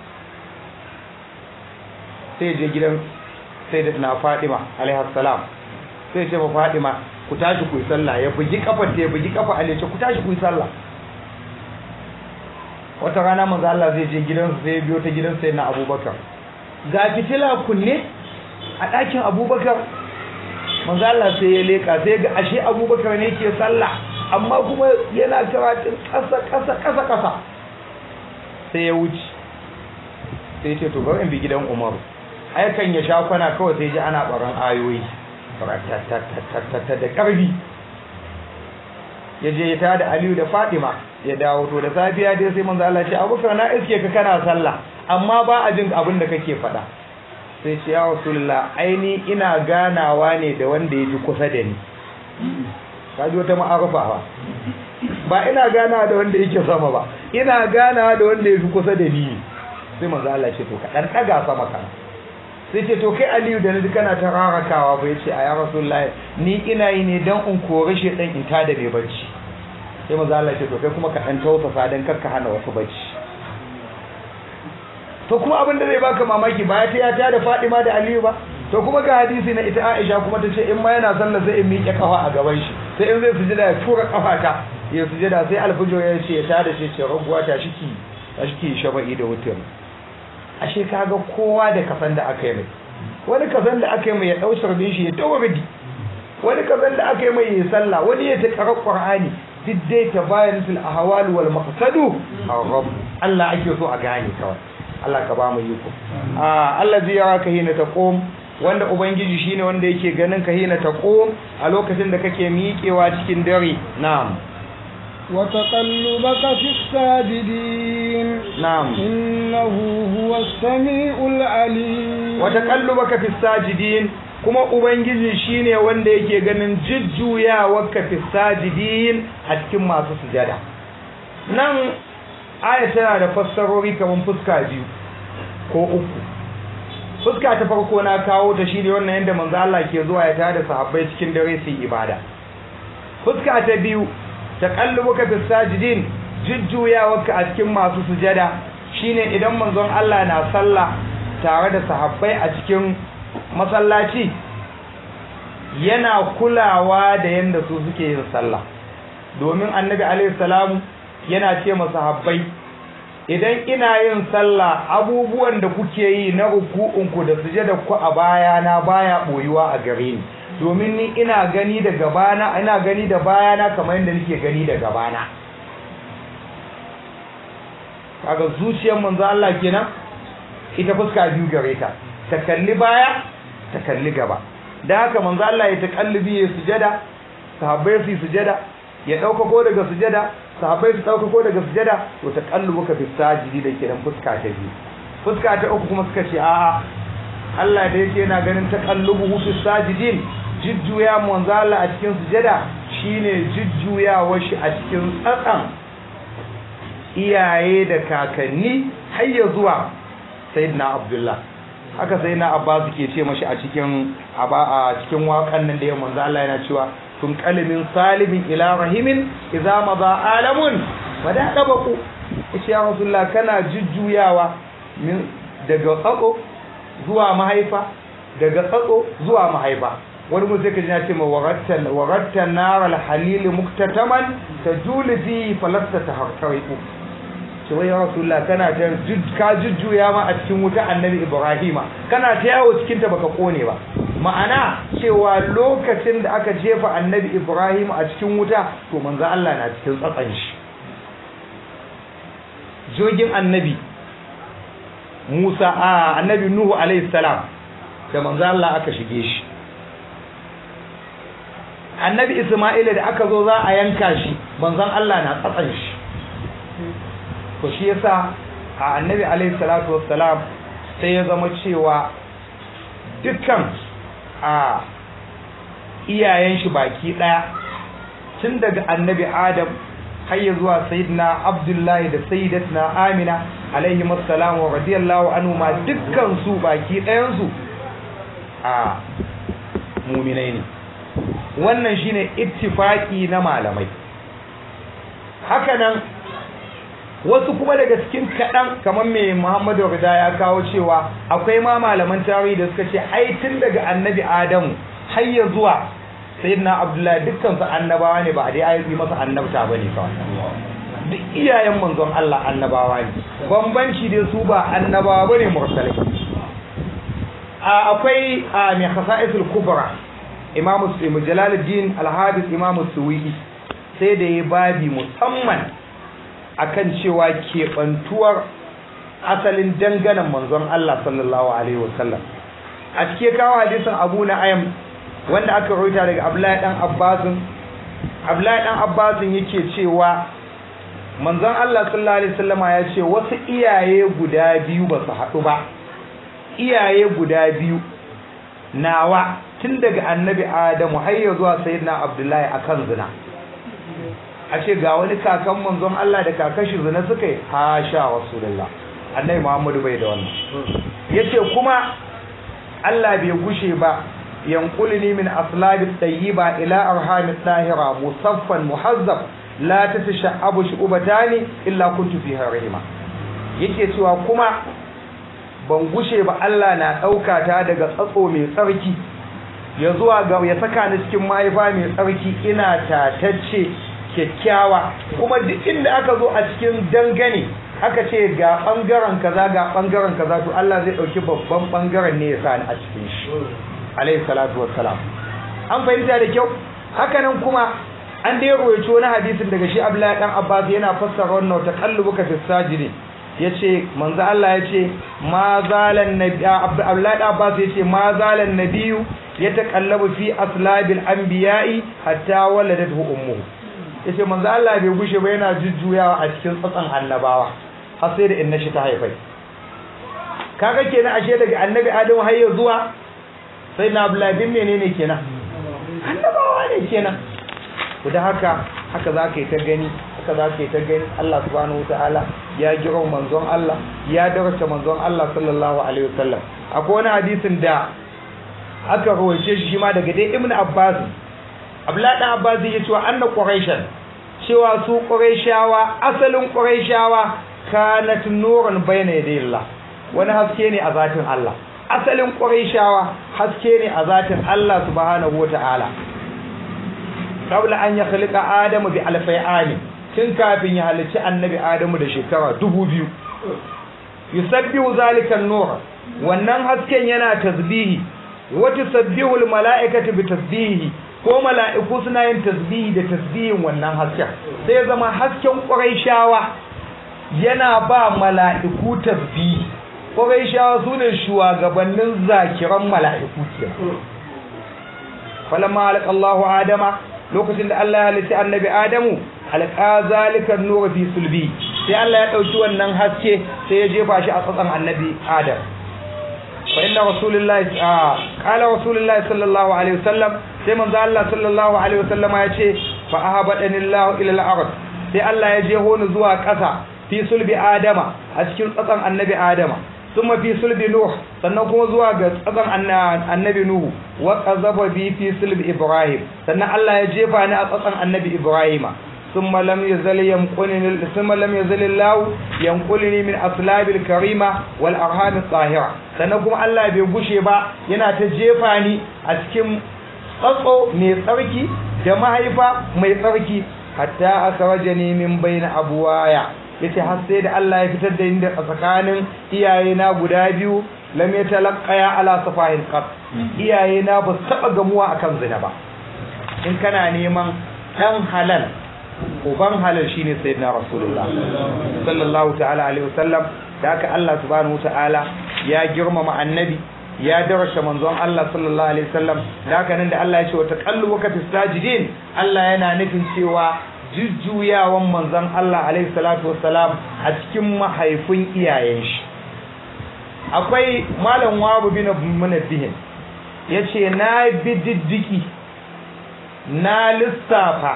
sai je gidan sai da na Fadima alaihi salam sai ce ma Fadima ku tashi ku yi sallah ya bugi kafar ta ya bugi kafa Ali ce ku tashi ku yi sallah wata rana manzo Allah zai je gidan sai ya biyo ta gidan sai na Abubakar ga fitila kunne a ɗakin Abubakar manzo Allah sai ya leka sai ga ashe Abubakar ne ke sallah amma kuma yana karatun ƙasa ƙasa ƙasa ƙasa sai ya wuce sai ce to bari in bi gidan Umaru aikan ya sha kwana kawai sai ji ana baran ayoyi ta da karbi ya je ya tada Aliyu da Fatima ya dawo to da safiya dai sai manzo Allah ya ce Abubakar na iske ka kana sallah amma ba a jin abin da kake faɗa sai ce ya Rasulullah aini ina ganawa ne da wanda ya fi kusa da ni kaji wata ma'arufa ba ba ina ganawa da wanda yake sama ba ina ganawa da wanda ya fi kusa da ni sai manzo Allah ya ce to ka dan daga sama kana sai ce to kai aliyu da naji kana ta rarakawa bai ce a ya rasulullahi ni ina yi ne dan in kore shi dan in tada mai bacci sai maza Allah ce to kai kuma ka dan tausasa dan kar ka hana wasu bacci to kuma abin da zai baka mamaki ba ya ta ya tada Fadima da Aliyu ba to kuma ga hadisi na ita Aisha kuma ta ce in ma yana sallah sai in miƙe kafa a gaban shi sai in zai sujada ya tura kafa ta ya sujada sai alfujo ya ce ya tada shi ce raguwa ta shiki ta shiki shafa'i da wutar ashe kaga kowa da kasan da aka yi mai wani kasan da aka yi mai ya dau sharbin shi ya tawo bidi wani kasan da aka yi mai ya sallah wani ya ta karar qur'ani duk dai ta bayan fil ahwal wal maqsadu rabb Allah ake so a gane kawai Allah ka ba mu yi ku ah Allah zai yara ka hina taqum wanda ubangiji shine wanda yake ganin ka hina taqum a lokacin da kake miƙewa cikin dare na'am وتقلبك في الساجدين نعم إنه هو السميع العليم وتقلبك في الساجدين kuma ubangiji shine wanda yake ganin jujjuyawarka fi sajidin a cikin masu sujada nan aya tana da fassarori kamar fuska biyu ko uku fuska ta farko na kawo ta shine wannan yadda manzo Allah ke zuwa ya tada sahabbai cikin dare su ibada fuska ta biyu taqallubuka fis sajidin jujjuyawarka a cikin masu sujada shine idan manzon Allah na sallah tare da sahabbai a cikin masallaci yana kulawa da yanda su suke yin sallah domin annabi alaihi salamu yana ce masahabbai idan ina yin sallah abubuwan da kuke yi na ruku'unku da sujada ku a bayana baya boyuwa a gare ni domin ni ina gani da gabana ina gani da bayana kamar yadda nake gani da gabana kaga zuciyar manzo Allah kenan ita fuska biyu gare ta ta kalli baya ta kalli gaba da haka manzo Allah ya takallubi ya sujada sahabbai su sujada ya dauka ko daga sujada sahabbai su dauka ko daga sujada to takallubuka fi sajidi da kenan fuska ta biyu fuska ta uku kuma suka ce a'a Allah da yake yana ganin takallubu fi sajidin jujjuya manzo Allah a cikin sujada shine jujjuyawar shi a cikin tsatsan iyaye da kakanni har ya zuwa sayyidina Abdullah haka sayyidina Abbas ke ce mashi a cikin a cikin waƙan nan da ya manzo Allah yana cewa tun kalimin salimin ila rahimin idza madha alamun wada dabaku yace ya rasulullah kana jujjuyawa min daga tsatso zuwa mahaifa daga tsatso zuwa mahaifa wani mu sai ka ji na ce ma warattan warattan nar al halil muktataman tajulu fi falasta taharqaiqu ce wai ya rasulullah kana ta ka jujjuya ma a cikin wuta annabi ibrahima kana ta yawo cikin ta baka kone ba ma'ana cewa lokacin da aka jefa annabi ibrahim a cikin wuta to manzo Allah na cikin tsatsan shi jogin annabi Musa a annabi Nuhu alaihi salam da manzo Allah aka shige shi annabi Isma'ila da aka zo za a yanka shi manzon Allah na tsatsan shi to shi yasa a annabi alaihi salatu wassalam sai ya zama cewa dukkan a iyayen shi baki daya tun daga annabi adam har ya zuwa sayyidina abdullahi da sayyidatuna amina alaihi assalam wa radiyallahu anhu ma dukkan su baki ɗayan su a muminai ne wannan shine ittifaki na malamai hakanan wasu kuma daga cikin kaɗan kamar mai muhammadu rida ya kawo cewa akwai ma malaman tarihi da suka ce ai tun daga annabi adamu har ya zuwa sayyidina abdullahi dukkan su annabawa ne ba a dai ayi masa annabta bane kawai duk iyayen manzon Allah annabawa ne bambanci dai su ba annabawa bane mursalai a akwai a mai khasa'isul kubra imamu jalaluddin al-hadis imamu suwiki sai da ya babi musamman akan cewa keɓantuwar asalin danganan manzon Allah sallallahu alaihi wasallam a cike kawo hadisin Abu Na'im wanda aka rawaita daga Abdullahi dan Abbas Abdullahi dan Abbas yake cewa manzon Allah sallallahu alaihi wasallama ya ce wasu iyaye guda biyu ba su haɗu ba iyaye guda biyu nawa tun daga annabi Adamu har ya zuwa sayyidina Abdullahi akan zina a ce ga wani kakan manzon Allah da kakashi zina suka yi hasha rasulullah annabi Muhammadu bai da wannan yace kuma Allah bai gushe ba yanqulni min aslabi tayyiba ila arhami tahira musaffan muhazzab la tatasha'abu shubatani illa kuntu fiha rahima yake cewa kuma ban gushe ba Allah na dauka ta daga tsatso mai tsarki ya zuwa ga ya saka ni cikin mahaifa mai tsarki ina tatacce kyakkyawa kuma duk inda aka zo a cikin dangane aka ce ga bangaren kaza ga bangaren kaza to Allah zai dauki babban bangaren ne ya sa ni a cikin shi alayhi salatu wassalam an fahimta da kyau haka nan kuma an dai ruwaito wani hadisin daga shi Abdullahi dan Abbas yana fassara wannan taqallubuka fi sajidi yace manzo Allah yace ma zalan nabi Abdullahi dan Abbas yace ma zalan nabiyyu yataqallabu fi aslabil anbiya'i hatta waladathu ummuhu yace manzo Allah bai gushe ba yana jujjuyawa a cikin tsatsan annabawa har sai da inna shi ta haifai kaga kenan ashe daga annabi Adamu har zuwa sai na Abdullahi bin menene kenan annabawa ne kenan to da haka haka za ka yi ta gani haka za ka yi ta gani Allah subhanahu wataala ya jira manzon Allah ya darata manzon Allah sallallahu alaihi wasallam akwai wani hadisin da aka rawaice shi ma daga dai Ibn Abbas abdullahi dan abbas ya cewa anna quraishan cewa su quraishawa asalin quraishawa kanat nuran bayna yadayillah wani haske ne a zatin Allah asalin quraishawa haske ne a zatin Allah subhanahu wataala qabla an yakhliqa adamu bi alfai ani tun kafin ya halicci annabi adamu da shekara dubu biyu yusabbihu zalika an-nur wannan hasken yana tasbihi wa tusabbihu al-mala'ikatu bi tasbihi ko mala'iku suna yin tasbihi da tasbihin wannan hasken sai zama hasken quraishawa yana ba mala'iku tasbihi quraishawa sune shugabannin zakiran mala'iku kenan falamma alqallahu adama lokacin da Allah ya halitta annabi adamu alqa zalika an-nur fi sulbi sai Allah ya dauki wannan haske sai ya jefa shi a tsatsan annabi adam fa inna rasulullahi qala rasulullahi sallallahu alaihi wasallam sai manzo Allah sallallahu alaihi wasallam ya ce fa ahabadani Allah ila al-ard sai Allah ya jeho ni zuwa ƙasa fi sulbi adama a cikin tsatsan annabi adama thumma fi sulbi nuh sannan kuma zuwa ga tsatsan annabi nuhu wa qazaba bi fi sulbi ibrahim sannan Allah ya jefa ni a tsatsan annabi ibrahima ثم لم يزل ينقلني ثم لم يزل الله ينقلني من اصلاب الكريمه والارham الطاهره sannan kuma Allah bai gushe ba yana ta jefa ni a cikin tsatso mai tsarki da mahaifa mai tsarki hatta akhrajani min bayna abwaya yace har sai da Allah ya fitar da ni da tsakanin iyayena guda biyu lam yatalaqaya ala safahil qat iyayena ba su taba gamuwa akan zina ba in kana neman dan halal uban halal shine sayyidina rasulullah sallallahu ta'ala alaihi wasallam da haka Allah subhanahu ta'ala ya girmama annabi ya darasha manzon Allah sallallahu alaihi wasallam da haka nan da Allah ya ce wa taqallubuka fis sajidin Allah yana nufin cewa jujjuyawan manzon Allah alaihi salatu wassalam a cikin mahaifin iyayen shi akwai malam wabu bin munabbihin yace na bi diddiki na lissafa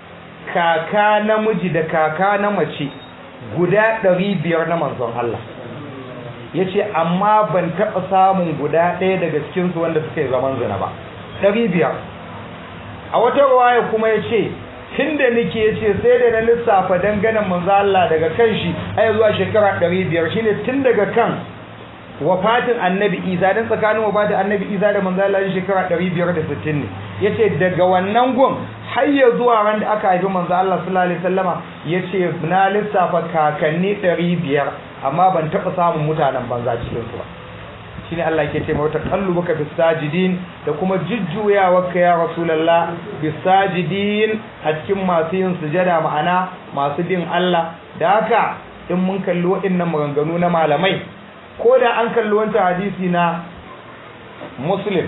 kaka namiji da kaka na mace guda ɗari biyar na manzon Allah ya ce amma ban taɓa samun guda ɗaya daga cikinsu wanda suka yi zaman zina ba ɗari biyar a wata ruwaya kuma ya ce tun da nike ya ce sai da na lissafa danganan manzon Allah daga kan shi har zuwa shekara ɗari biyar shine tun daga kan wafatin annabi isa don tsakanin wafatin annabi isa da manzon Allah shekara ɗari biyar da sittin ne ya ce daga wannan gun har ya zuwa ran da aka haifi manzo Allah sallallahu alaihi wasallama yace na lissafa kakanni 500 amma ban taba samun mutanen banza cikin su ba shine Allah yake ce mata qallubuka bis sajidin da kuma jujjuyawarka ya rasulullah bis sajidin a cikin masu yin sujada ma'ana masu bin Allah da haka in mun kalli waɗannan maganganu na malamai ko da an kalli wancan hadisi na muslim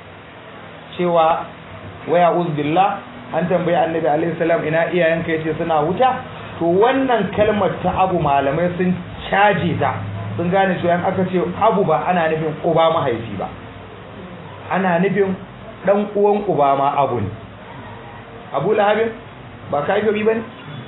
cewa waya uzbillah an tambayi annabi alaihi salam ina iyayenka yace suna wuta to wannan kalmar ta abu malamai sun caje ta sun gane cewa aka ce abu ba ana nufin uba mahaifi ba ana nufin dan uwan uba ma abu ne abu lahabin ba kafiri bane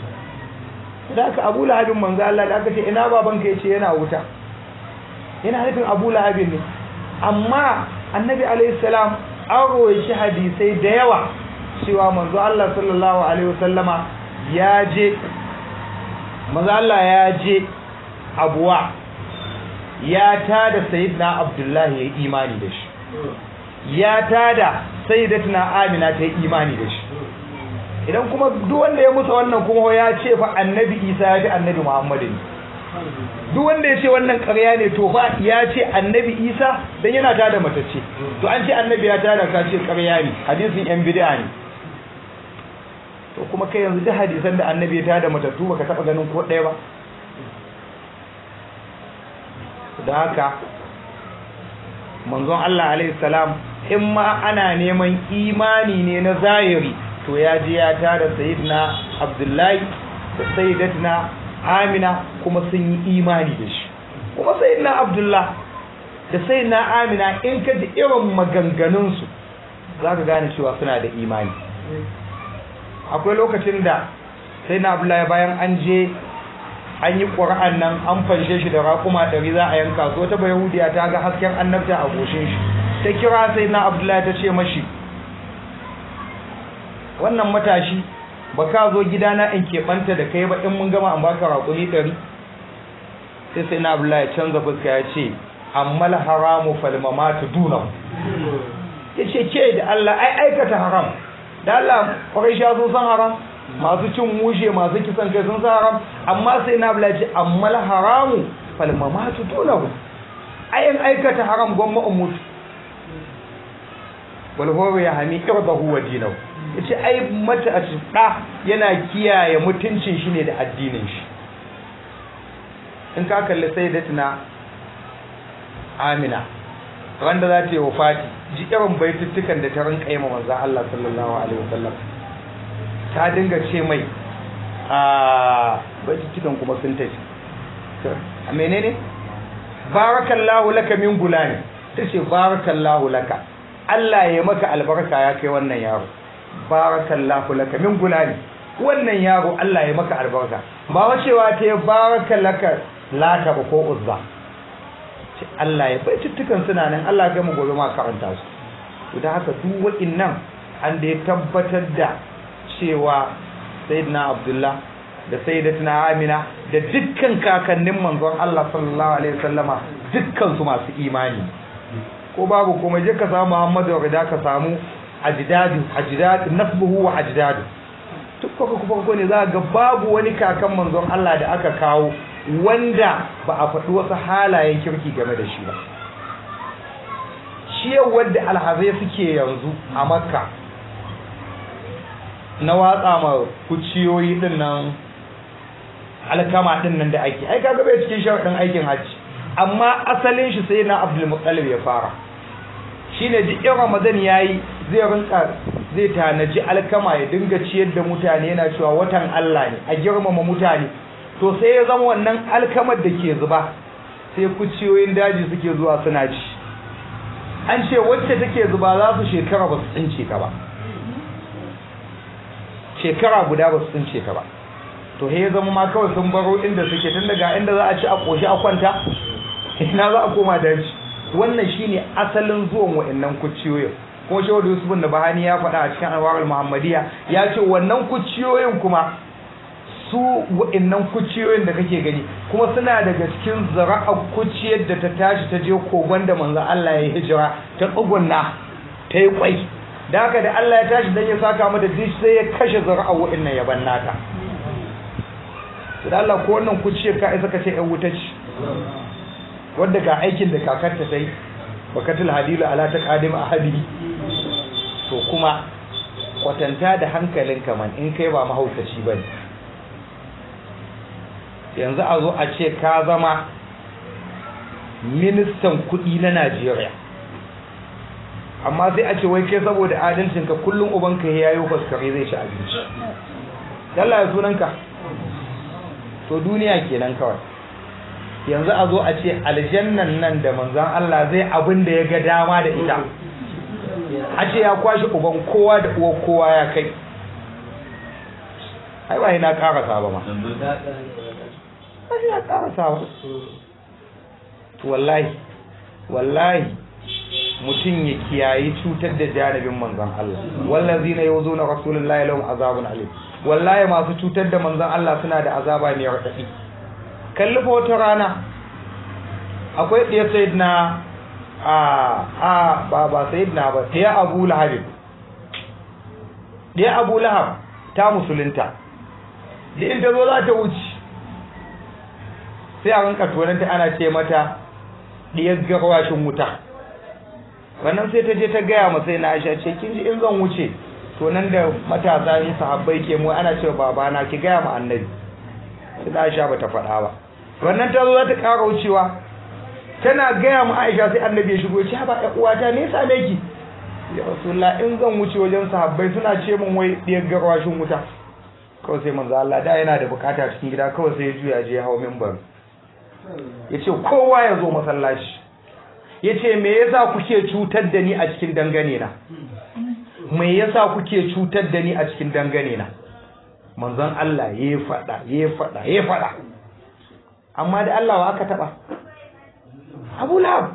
da aka abu lahabin manzo Allah da aka ce ina babanka yace yana wuta yana nufin abu lahabin ne amma annabi alaihi salam an roye hadisai da yawa cewa manzo Allah sallallahu alaihi wasallama ya je manzo Allah ya je abuwa ya tada sayyidina Abdullahi ya imani da shi ya tada sayyidatuna Amina ta yi imani da shi idan kuma duk wanda ya musa wannan kuma ya ce fa annabi Isa ya ji annabi Muhammad ne duk wanda ya ce wannan ƙarya ne to fa ya ce annabi Isa dan yana tada matacce to an ce annabi ya tada ka ce ƙarya ne hadisin yan bid'a ne to kuma kai yanzu duk hadisan da annabi ya tada matattu baka taba ganin ko ɗaya ba da haka manzon Allah alaihi salam in ma ana neman imani ne na zahiri to ya je ya tada sayyidina Abdullahi da sayyidatina Amina kuma sun yi imani da shi kuma sayyidina Abdullah da sayyidina Amina in ka ji irin maganganunsu zaka gane cewa suna da imani akwai lokacin da sai na abdullahi bayan an je an yi ƙura'an nan an fanshe shi da raƙuma ɗari za a yanka so ta bayahudiya ta ga hasken annabta a goshin shi ta kira sai na abdullahi ta ce mashi wannan matashi ba ka zo gidana in keɓanta da kai ba in mun gama an baka raƙumi ɗari sai sai na abdullahi ya canza fuska ya ce ammal haramu falmamatu dunan ya ce ke da Allah ai aikata haram da Allah kwarai sha sun san haram masu cin mushe masu kisan kai sun san haram amma sai na abdullahi ya ce ammal haramu falmamatu dunan ayin aikata haram gwamma in mutu walhoro ya hami irdahu wa dinahu yace ai mata a da yana kiyaye mutuncin shi ne da addinin shi in ka kalli sayyidatina Amina wanda za ta yi wafati ji irin baituttukan da ta rinka yi ma manzo Allah sallallahu alaihi wasallam ta dinga ce mai a baituttukan kuma sun tafi a menene barakallahu laka min gulani tace barakallahu laka Allah ya maka albarka ya kai wannan yaro barakallahu laka min gulani wannan yaro Allah ya maka albarka ba wacewa ta barakalaka laka ba ko uzza ce Allah ya bai tuttukan suna nan Allah ya mu gobe ma karanta su to da haka duk wa'innan an da ya tabbatar da cewa sayyidina Abdullah da sayyidatina Amina da dukkan kakannin manzon Allah sallallahu alaihi wasallama dukkan su masu imani ko babu komai je ka samu Muhammadu da ka samu ajdadu ajdadu nasbuhu wa ajdadu duk kuka kuka ne za ga babu wani kakan manzon Allah da aka kawo wanda ba a faɗi wasu halayen kirki game da shi ba shi yau wadda alhazai suke yanzu a makka na watsa ma kuciyoyi din nan alkama din nan da ake ai kaga bai cikin sharadin aikin hajji amma asalin shi sai na Abdul Muttalib ya fara shine duk in Ramadan yayi zai rinka zai tanaji alkama ya dinga ciyar da mutane yana cewa watan Allah ne a girmama mutane to sai ya zama wannan alkamar da ke zuba sai kuciyoyin daji suke zuwa suna ci an ce wacce take zuba za su shekara ba su tsince ka ba shekara guda ba su tsince ka ba to he ya zama ma kawai sun baro inda suke tun daga inda za a ci a koshi a kwanta ina za a koma daji wannan shine asalin zuwan wa'annan kuciyoyin kuma shehu da yusuf da bahani ya faɗa a cikin anwarul muhammadiyya ya ce wannan kuciyoyin kuma su wa'annan kuciyoyin da kake gani kuma suna daga cikin zara'a kuciyar da ta tashi ta je kogon da manzo Allah ya hijira ta tsugunna ta yi kwai da haka da Allah ya tashi dan ya saka mata dish sai ya kashe zara'a wa'annan ya nata da Allah ko wannan kuciyar ka isa ka ce ɗan wuta ce wanda ga aikin da kakarta ta yi bakatul hadilu ala ta qadim ahadi to kuma kwatanta da hankalinka man in kai ba mahaukaci bane yanzu a zo a ce ka zama ministan kudi na Najeriya amma sai a ce wai kai saboda adalcinka kullum ubanka ya yi faskare zai ci abinci Allah ya sunanka to duniya kenan kawai yanzu a zo a ce aljannan nan da manzan Allah zai abin da ya ga dama da ita a ce ya kwashe uban kowa da uwar kowa ya kai ai ba na karasa ba ma ba na karasa ba to wallahi wallahi mutum ya kiyayi cutar da janibin manzan Allah wallazi na yau zo na rasulullahi lahum azabun alim wallahi masu cutar da manzan Allah suna da azaba mai raɗaɗi kalli fa wata rana akwai ɗaya sayidina a a ba ba sayidina ba ɗaya abu lahab ɗaya abu lahab ta musulunta da in ta zo za ta wuce sai a rinka tonanta ana ce mata ɗiyar garwashin wuta wannan sai ta je ta gaya masa sai na aisha ce kin ji in zan wuce to nan da matasa ne sahabbai ke mu ana cewa babana ki gaya ma annabi sai da aisha bata faɗa ba wannan ta zo za ta ƙara wucewa tana gaya ma aisha sai annabi ya shigo ya ce ba ɗan uwata me yasa ki ya rasulullah in zan wuce wajen sahabbai suna ce min wai ɗiyar garwashin wuta kawai sai manzo Allah da yana da bukata cikin gida kawai sai ya juya je hawo minbar ya ce kowa ya zo masallaci ya ce me yasa kuke cutar da ni a cikin dangane na me yasa kuke cutar da ni a cikin dangane na manzon Allah ya faɗa ya faɗa ya faɗa amma da Allah wa aka taɓa Abu Lahab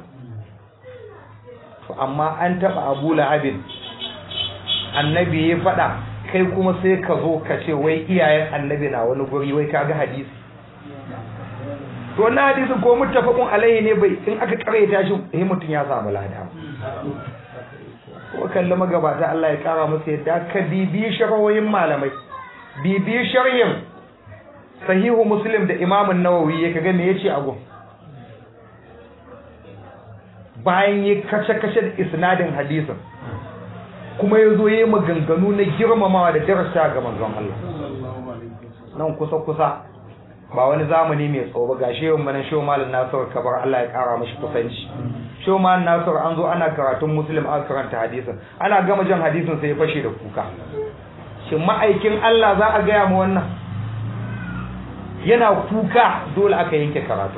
amma an taɓa Abu Lahabin annabi ya faɗa kai kuma sai ka zo ka ce wai iyayen annabi na wani guri wai kaga hadisi to wannan hadisin ko muttafaqun alaihi ne bai in aka karaita shi eh mutun ya samu lada ko kalli magabata Allah ya kara musu yadda ka bibi sharhoyin malamai bibi sharhin sahihu muslim da imamun nawawi ya kaga me yace a gun bayan ya kace-kace da isnadin hadisin kuma ya zo yi maganganu na girmamawa da darasa ga manzon Allah nan kusa-kusa ba wani zamani mai tsoba ga shi yawan manan shehu malin nasiru kabar Allah ya kara mashi kusanci shehu malin nasiru an zo ana karatun muslim aka karanta hadisin ana gama jan hadisin sai ya fashe da kuka shin ma'aikin Allah za a gaya mu wannan yana kuka dole aka yanke karatu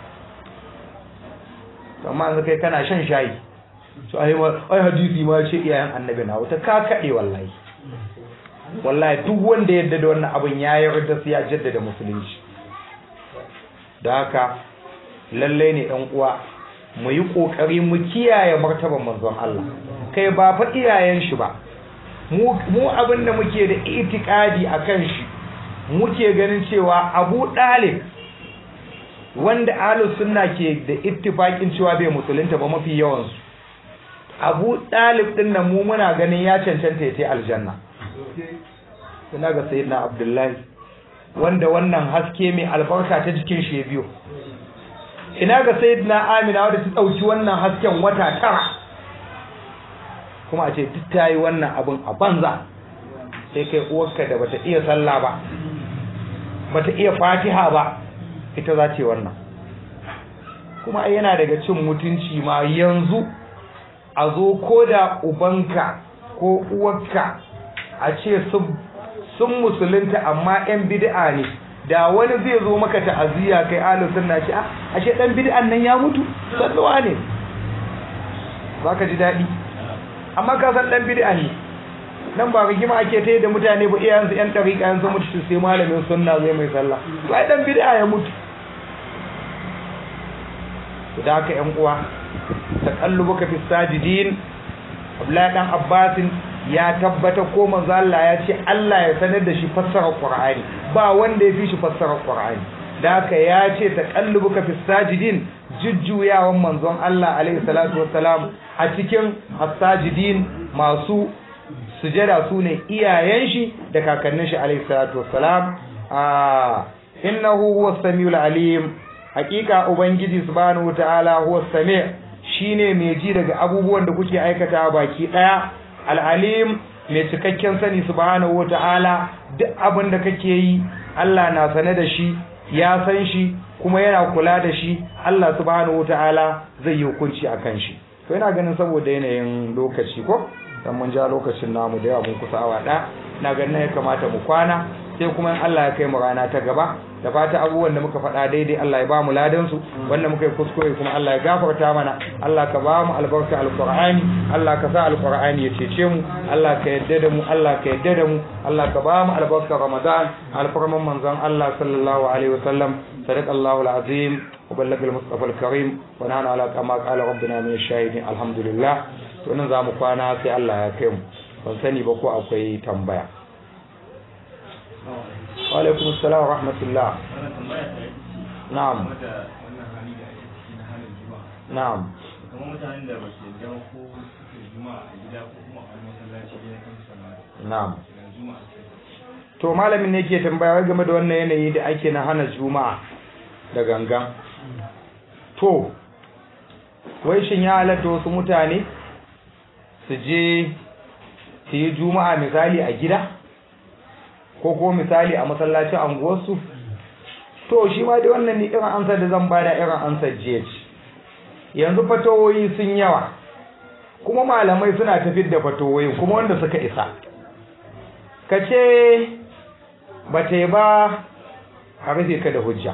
amma yanzu kai kana shan shayi to ai ai hadisi ma ce iyayen annabi na wata ka kade wallahi wallahi duk wanda yadda da wannan abin ya yarda sai ya jaddada musulunci da haka lalle ne ɗan uwa mu yi kokari mu kiyaye martaban manzon Allah kai ba fa iyayen shi ba mu mu abin da muke da itikadi akan shi muke ganin cewa Abu Dalib wanda ahlus sunna ke da ittifakin cewa bai musulunta ba mafi yawan su Abu Dalib din nan mu muna ganin ya cancanta ya tai aljanna ina ga sayyidina Abdullahi wanda wannan haske mai albarka ta jikin shi biyo ina ga sayyidina Amina wanda ta dauki wannan hasken wata tara kuma a ce duk tayi wannan abin a banza sai kai uwarka da bata iya sallah ba bata iya Fatiha ba ita za ce wannan kuma yana daga cin mutunci ma yanzu a zo ko da ubanka ko uwarka a ce sun musulunta amma 'yan bid'a ne da wani zai zo maka ta'aziyya kai ahlus sunna ce a ce dan bid'an nan ya mutu salluwa ne zaka ji dadi amma ka san dan bid'a ne nan ba rigima ake ta da mutane ba iyayensu yan dariƙa yanzu mutu sai malamin sunna zai mai sallah sai dan bid'a ya mutu da haka yan uwa taqallubuka fi sajidin Abdullahi dan Abbasin ya tabbata ko manzo Allah ya ce Allah ya sanar da shi fassarar Qur'ani ba wanda ya fi shi fassarar Qur'ani da haka ya ce taqallubuka fi sajidin jujjuyawan manzon Allah alaihi salatu wassalam a cikin as-sajidin masu sujada sune iyayen shi da kakannin shi alaihi salatu wassalam a innahu huwas samiul alim hakika ubangiji subhanahu wataala huwa sami shine mai ji daga abubuwan da kuke aikata baki daya al-alim mai cikakken sani subhanahu wataala duk abin da kake yi Allah na sane da shi ya san shi kuma yana kula da shi Allah subhanahu wataala zai yi hukunci akan shi to ina ganin saboda yanayin lokaci ko dan mun ja lokacin namu da yawa mun kusa awa ɗaya ina ganin ya kamata mu kwana sai kuma in Allah ya kai mu rana ta gaba da fata abubuwan da muka faɗa daidai Allah ya ba mu ladan su wanda muka yi kuskure kuma Allah ya gafarta mana Allah ka ba mu albarka alqur'ani Allah ka sa alqur'ani ya cece mu Allah ka yadda da mu Allah ka yadda da mu Allah ka ba mu albarka ramadan alfarman manzon Allah sallallahu alaihi wasallam sadaqallahu alazim وبلغ المصطفى الكريم ونحن على كما قال ربنا من الشاهدين الحمد لله to nan za mu kwana sai Allah ya kai mu ban sani ba ko akwai tambaya wa alaikum assalam wa rahmatullah na'am na'am kamar mutanen da ba su yarda ko suke juma'a a gida ko kuma a masallaci ne kan sallah na'am juma'a to malamin ne ke tambaya game da wannan yanayi da ake na hana juma'a da gangan to wai shin ya halatta wasu mutane su je su yi juma'a misali a gida ko ko misali a masallacin anguwarsu to shi ma dai wannan ne irin ansar da zan bada irin ansar jiya ce yanzu fatawoyi sun yawa kuma malamai suna tafiyar da fatawoyin kuma wanda suka isa ka ce ba ta yi ba a rufe ka da hujja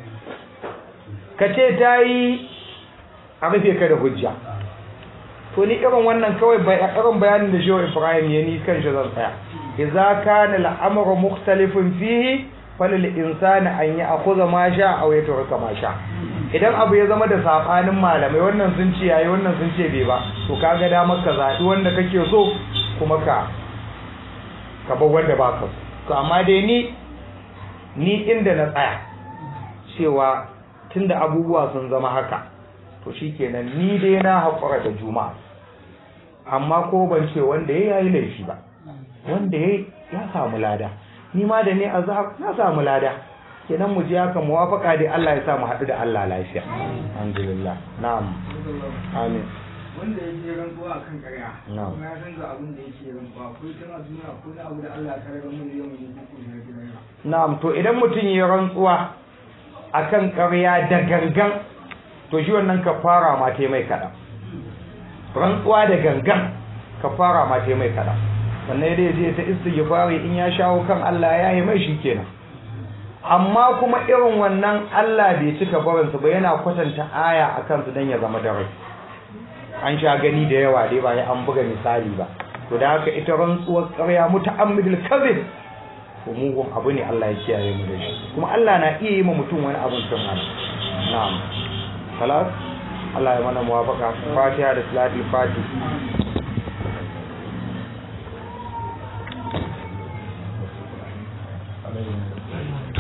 ka ce ta yi a rufe ka da hujja to ni irin wannan kawai irin bayanin da shehu ibrahim ya ni kan shi zan tsaya idza kana al'amru mukhtalifun fihi falil insani an yi akhudha ma sha aw yatruka ma sha idan abu ya zama da sabanin malamai wannan sun ce yayi wannan sun ce bai ba to kaga da maka zabi wanda kake so kuma ka ka bar wanda ba ka to amma dai ni ni inda na tsaya cewa tunda abubuwa sun zama haka to shikenan ni dai na haƙura da juma'a amma ko ban ce wanda ya yi laifi ba wanda ya ya samu lada ni ma da ne a zahar na samu lada kenan mu je haka muwafaka dai Allah ya sa mu haɗu da Allah lafiya alhamdulillah na'am amin wanda ya je rantsuwa akan ƙarya Na'am. kuma ya san ga abin da yake rantsuwa ko tana duniya ko na abu da Allah ya kare mu yau ne ko kuma ya kira na'am to idan mutum ya rantsuwa akan ƙarya da gangan to shi wannan kafara ma ta mai kaɗan rantsuwa da gangan kafara ma ta mai kaɗan sannan dai je ta istighfari in ya shawo kan Allah ya yi mai shi kenan amma kuma irin wannan Allah bai cika barinsu ba yana kwatanta aya a kansu don ya zama da rai an sha gani da yawa dai ba ya an buga misali ba to da haka ita rantsuwar ƙarya muta'ammidul kadhib ko mugun abu ne Allah ya kiyaye mu da shi kuma Allah na iya yi ma mutum wani abun tun hana na'am salat Allah ya mana muwafaqa fatiha da salatul fatih Amin.